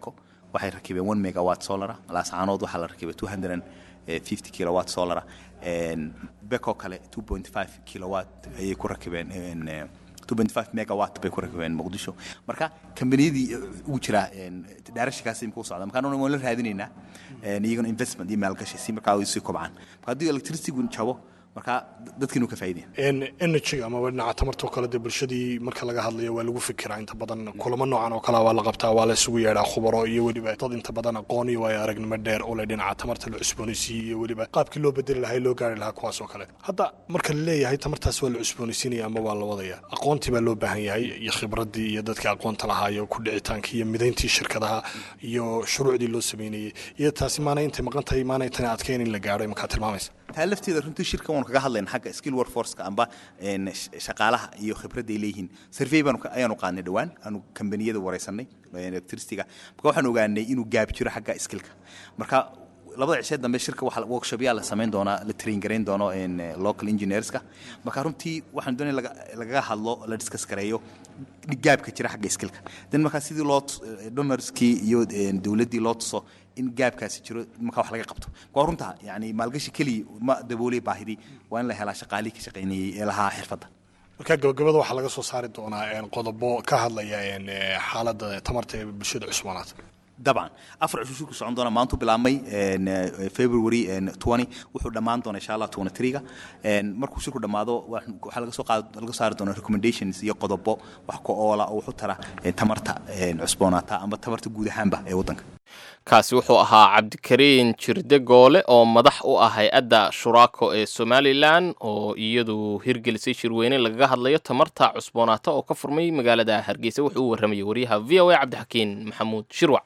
waxay rakibeen one megawatt solara laascaanood waxaa la rakibay two hundred and fifty kilowatt solara beko kale two point five kilowatt ayay ku rakibeen megawatt bay ku rakibeen muqdisho marka kambaniyadii ugu jira daarashinkaas imika u socda marka anuna waan la raadinaynaa iyagana investment iyo maalgashi si markaa ay sii kobcaan marka haddii electricitygu jabo marka dadkiinu ka faa'iideen energy amaba dhinaca tamartoo kale dee bulshadii marka laga hadlayo waa lagu fikiraa inta badan kulamo noocan oo kale waa la qabtaa waa la isugu yeedhaa khubaro iyo weliba dad inta badan aqoon iyo waayo aragnimo dheer oo le dhinaca tamarta la cusboonaysiiyey iyo weliba qaabkii loo bedeli lahaa loo gaari lahaa kuwaas oo kale hadda marka la leeyahay tamartaas waa la cusboonaysiinaya ama waa la wadaya aqoontii baa loo baahan yahay iyo khibradii iyo dadkii aqoonta lahaa iyo ku dhicitaankii iyo midayntii shirkadaha iyo shuruucdii loo sameynayey iyo taasi maana intay maqan tahay maana intana adkeyn in la gaadho imakaa tilmaamaysa taa lafteeda runtii shirkan waanu kaga hadlayna xagga skill workforceka amba shaqaalaha iyo khibradda ay leeyihiin survey baanu ayaanu qaadnay dhowaan aanu kambaniyada wareysanay electricityga marka waxaan ogaanay inuu gaab jiro xagga skillka marka labada cishee dambe shirka waxa workshopyaa la samayn doonaa la train garayn doono local engineerska marka runtii waxaan doonay lagaga hadlo la discuss gareeyo gaabka jira xagga skillka dan markaa sidii loo donorskii iyo dowladdii loo tuso in gaabkaasi jiro markaa wax laga qabto waa runta yani maalgashi keliya ma daboolay baahidii waa in la helaa shaqaalihii ka shaqaynayay ee lahaa xirfadda marka gabagabada waxaa laga soo saari doonaa qodobo ka hadlaya xaaladda tamarta ee bulshada cusboonaata dabcan afar cisho shirku socon doona maantu bilaabmay february twenty wuxuu dhammaan doona insha allah twenty three-ga markuu shirku dhammaado waxaa laga soo qaad laga saari doona recommendations iyo qodobo wax ku oola oo wuxu tara tamarta cusboonaata amba tamarta guud ahaanba ee waddanka kaasi wuxuu ahaa cabdikariin jirde goole oo madax u ah hay-adda shuraako ee somalilan oo iyadu hirgelisay shirweyne lagaga hadlayo tamarta cusboonaata oo ka furmay magaalada hargeysa wuxuu u warramayay wariyaha v o a cabdixakiin maxamuud shirwac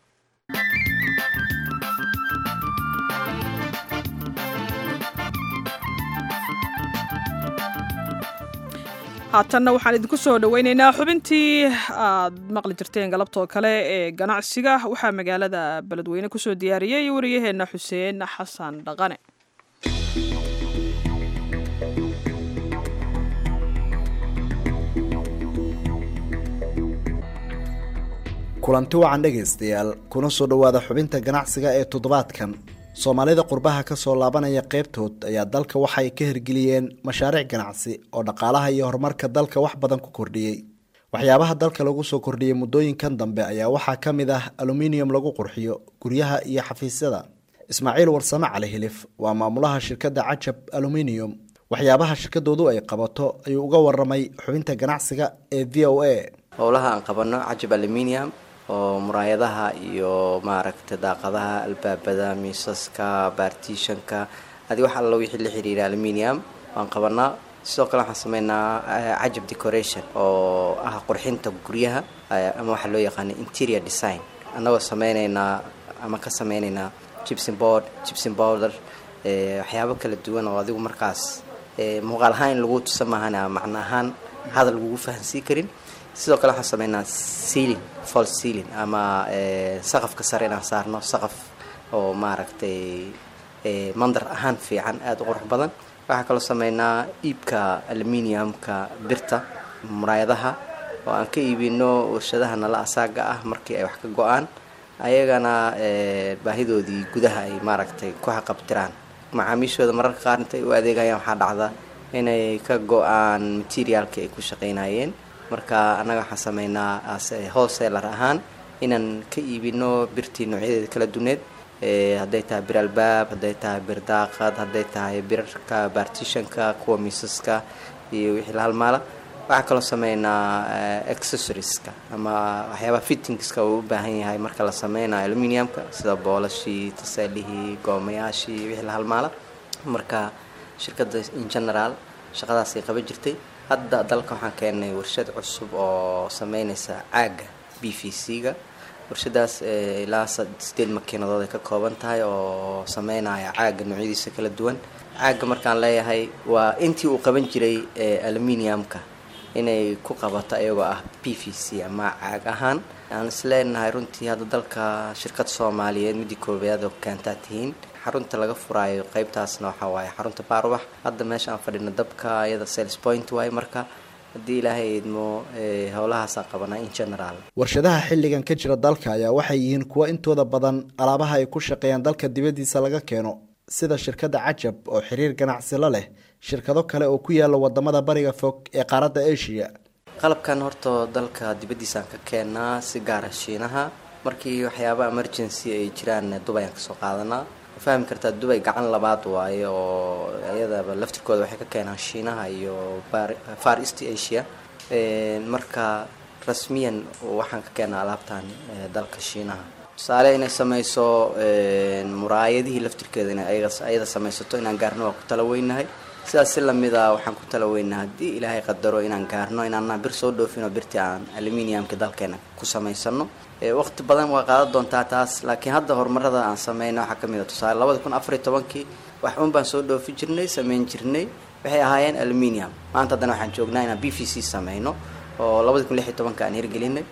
haatanna waxaan idinku soo dhoweyneynaa xubintii aad maqli jirteen galabtoo kale ee ganacsiga waxaa magaalada beledweyne kusoo diyaariyey wariyaheenna xuseen xasan dhaqane kulanti wacan dhegaystayaal kuna soo dhowaada xubinta ganacsiga ee toddobaadkan soomaalida qurbaha ka soo laabanaya qaybtood ayaa dalka waxay ka hirgeliyeen mashaariic ganacsi oo dhaqaalaha iyo horumarka dalka wax badan ku kordhiyey waxyaabaha dalka lagu soo kordhiyey muddooyinkan dambe ayaa waxaa ka mid ah aluminium lagu qurxiyo guryaha iyo xafiisyada ismaaciil warsame cali hilif waa maamulaha shirkadda cajab aluminium waxyaabaha shirkadoodu ay qabato ayuu uga waramay xubinta ganacsiga ee v o a howlaha aan qabano cajab aluminium oo muraayadaha iyo maaragta daaqadaha albaabada miisaska baartiishanka adi wax alla wixii la xiriira aluminium waan qabanaa sidoo kale waxaan sameynaa cajab decoration oo ah qurxinta guryaha ama waxaa loo yaqaana interior design annagoo sameyneynaa ama ka sameyneynaa gibson board gibson powder waxyaabo kala duwan oo adigu markaas muuqaal ahaan in lagu tusa maahana macno ahaan hadal lagugu fahansiin karin sidoo kale waxaan sameynaa sealing fall sealing ama saqafka sare inaan saarno saqaf oo maaragtay mandar ahaan fiican aada u qurux badan waxaa kaloo sameynaa iibka aluminiumka birta muraayadaha oo aan ka iibino warshadaha nala asaaga ah markii ay wax ka go-aan ayagana baahidoodii gudaha ay maaragtay ku xaqabtiraan macaamiishooda mararka qaar intay u adeegayaan waxaa dhacda inay ka go-aan materiaalkii ay ku shaqaynayeen marka annaga waxaan sameynaa wholesaler ahaan inaan ka iibino birtii noocyadeeda kala duneed hadday tahay bir albaab hadday tahay bir daaqad hadday tahay birarka baartishanka kuwa miisaska iyo wixii la halmaala waxaa kaloo sameynaa accessorieska ama waxyaabaha fittingska uu u baahan yahay marka la sameynayo aluminiumka sida boolashii taseelihii goomayaashii wixii la halmaala marka shirkadda in general shaqadaasay qaban jirtay hadda dalka waxaan keenay warshad cusub oo sameynaysa caaga b v c-ga warshadaas ilaa sideed makiinadood ay ka kooban tahay oo sameynaya caaga noocyadiisa kala duwan caaga markaan leeyahay waa intii uu qaban jiray aluminiumka inay ku qabato ayagoo ah b v c ama caag ahaan aan isleenahay runtii hadda dalka shirkad soomaaliyeed midii koobaad oo keentaa tihiin xarunta laga furaayo qeybtaasna waxaa waaye xarunta baarwax hadda meesha aan fadhino dabka iyada sales point waaye marka haddii ilaahay idmo howlahaasaan qabanaa in general warshadaha xilligan ka jira dalka ayaa waxay yihiin kuwo intooda badan alaabaha ay ku shaqeeyaan dalka dibaddiisa laga keeno sida shirkadda cajab oo xiriir ganacsi la leh shirkado kale oo ku yaala wadamada bariga fog ee qaaradda asia qalabkan horta dalka dibaddiisaan ka keenaa si gaara shiinaha markii waxyaaba emergency ay jiraan dubay aan kasoo qaadanaa fahmi kartaa dubay gacan labaad waaye oo iyadaba laftirkooda waxay ka keenaan shiinaha iyo far east asia marka rasmiyan waxaan ka keenaa alaabtan dalka shiinaha tusaale inay sameyso muraayadihii laftirkeeda inay ayada sameysato inaan gaarno waa ku tala weynahay sidaas si lamida waxaan ku tala weynahay haddii ilaahay qadaro inaan gaarno inaana bir soo dhoofino birtii aan aluminiumka dalkeena ku samaysano waqti badan waa qaadan doontaa taas laakiin hadda horumarada aan sameyna waxaa kamid a tusaale labada kun afar iyo tobankii wax un baan soo dhoofi jirnay sameyn jirnay waxay ahaayeen aluminium maanta haddana waxaan joognaa inaan b v c sameyno oo labada kun lix iyo tobanka aan hirgelinay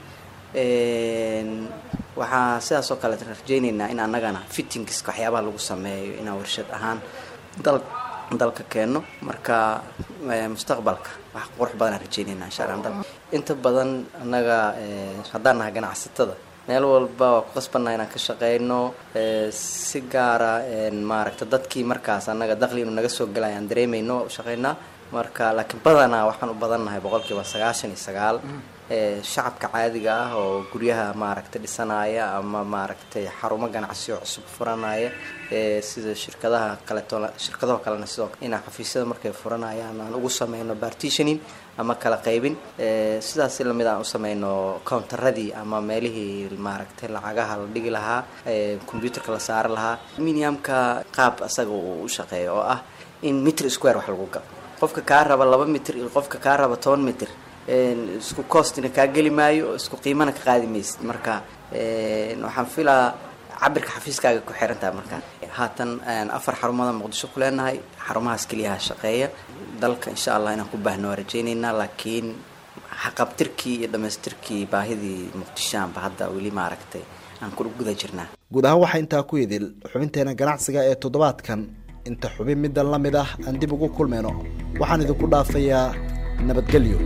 waxaa sidaas oo kale rajeyneynaa in annagana fittingska waxyaabaha lagu sameeyo inaan warshad ahaan dal dalka keeno marka mustaqbalka wax qurux badan aan rajeyneynaa insha allah dal inta badan annaga haddaan nahay ganacsatada meel walba waa ku qasbanaa inaan ka shaqeyno si gaara maaragta dadkii markaas annaga daqli inuu naga soo galay aan dareemeyno waa u shaqeynaa marka laakiin badanaa waxaan u badannahay boqolkiiba sagaashan iyo sagaal shacabka caadiga ah oo guryaha maaragtay dhisanaya ama maaragtay xarumo ganacsi oo cusub furanaya sida shirkadaha kaleeto shirkadaho kalena sidoo inaan xafiisyada markay furanayaan aan ugu sameyno partitioning ama kala qaybin sidaas lamid aan u sameyno countaradii ama meelihii maaragtay lacagaha la dhigi lahaa computerka la saari lahaa minimumka qaab asaga uu u shaqeeyo oo ah in mitr square wax lagu galo qofka kaa raba laba mitr iyo qofka kaa raba toban mitr isku costina kaa geli maayo isku qiimana ka qaadi maysid marka waxaan filaa cabirka xafiiskaaga ku xirantaha marka haatan afar xarumada muqdisho ku leenahay xarumahaas keliyaha shaqeeya dalka insha allah inaan ku baahno waa rajeyneynaa laakiin xaqabtirkii iyo dhamaystirkii baahidii muqdishoanba hadda weli maaragtay aan ku guda jirnaa guud ahaan waxaa intaa ku idil xubinteena ganacsiga ee toddobaadkan inta xubin middan la mid ah aan dib ugu kulmayno waxaan idinku dhaafayaa nabadgelyo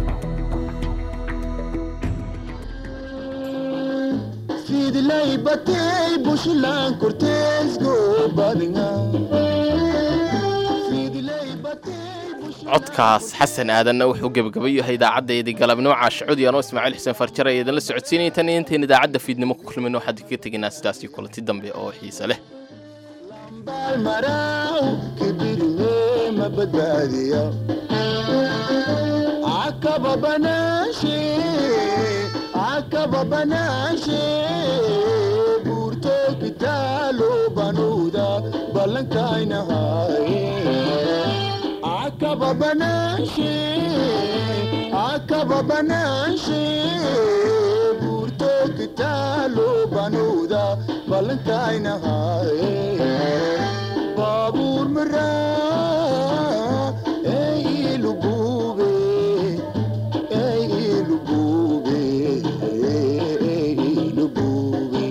fidlay batay bushlan korteesgo badinga codkaas xasan aadanna wuxuu gebagaba yahay idaacaddaydii galabnimo caashicudi anoo ismaaciil xuseen farjar ay idinla socodsiinaya tan iyo intayn idaacadda fiidnimo ku kulmayno waxaan idinka tegaynaa sidaasii kulanti dambe oo xiise leh balmaraw kibirme ma badbaadiya akaba banaashe akaba banaashe buurto kitaalo banuuda ballankaynahaye akaba banaashe akaba banaashe buurto kitaalo banuuda ballankaynahaye baabuur maraa ee ilugube ee ilugube ee ilugube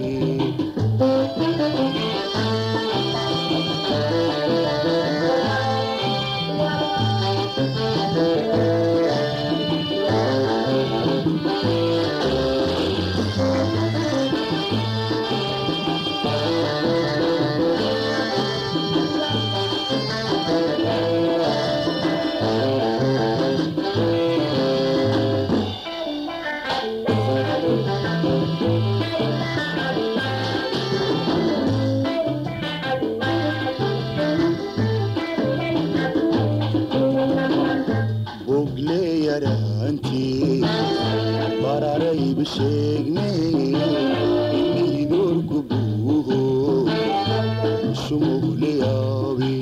bogle yaraantii bararayba sheegne inidoorku buuho sumugle yaabe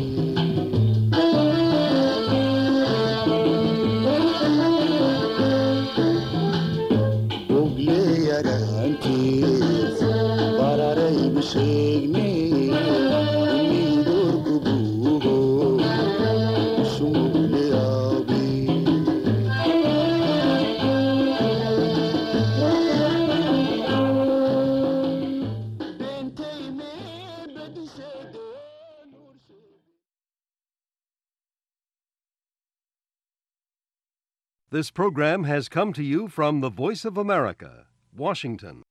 bogle yaraantii bararayba sheegne inidoorku buuho sumugle yaabe This program has come to you from the Voice of America, Washington.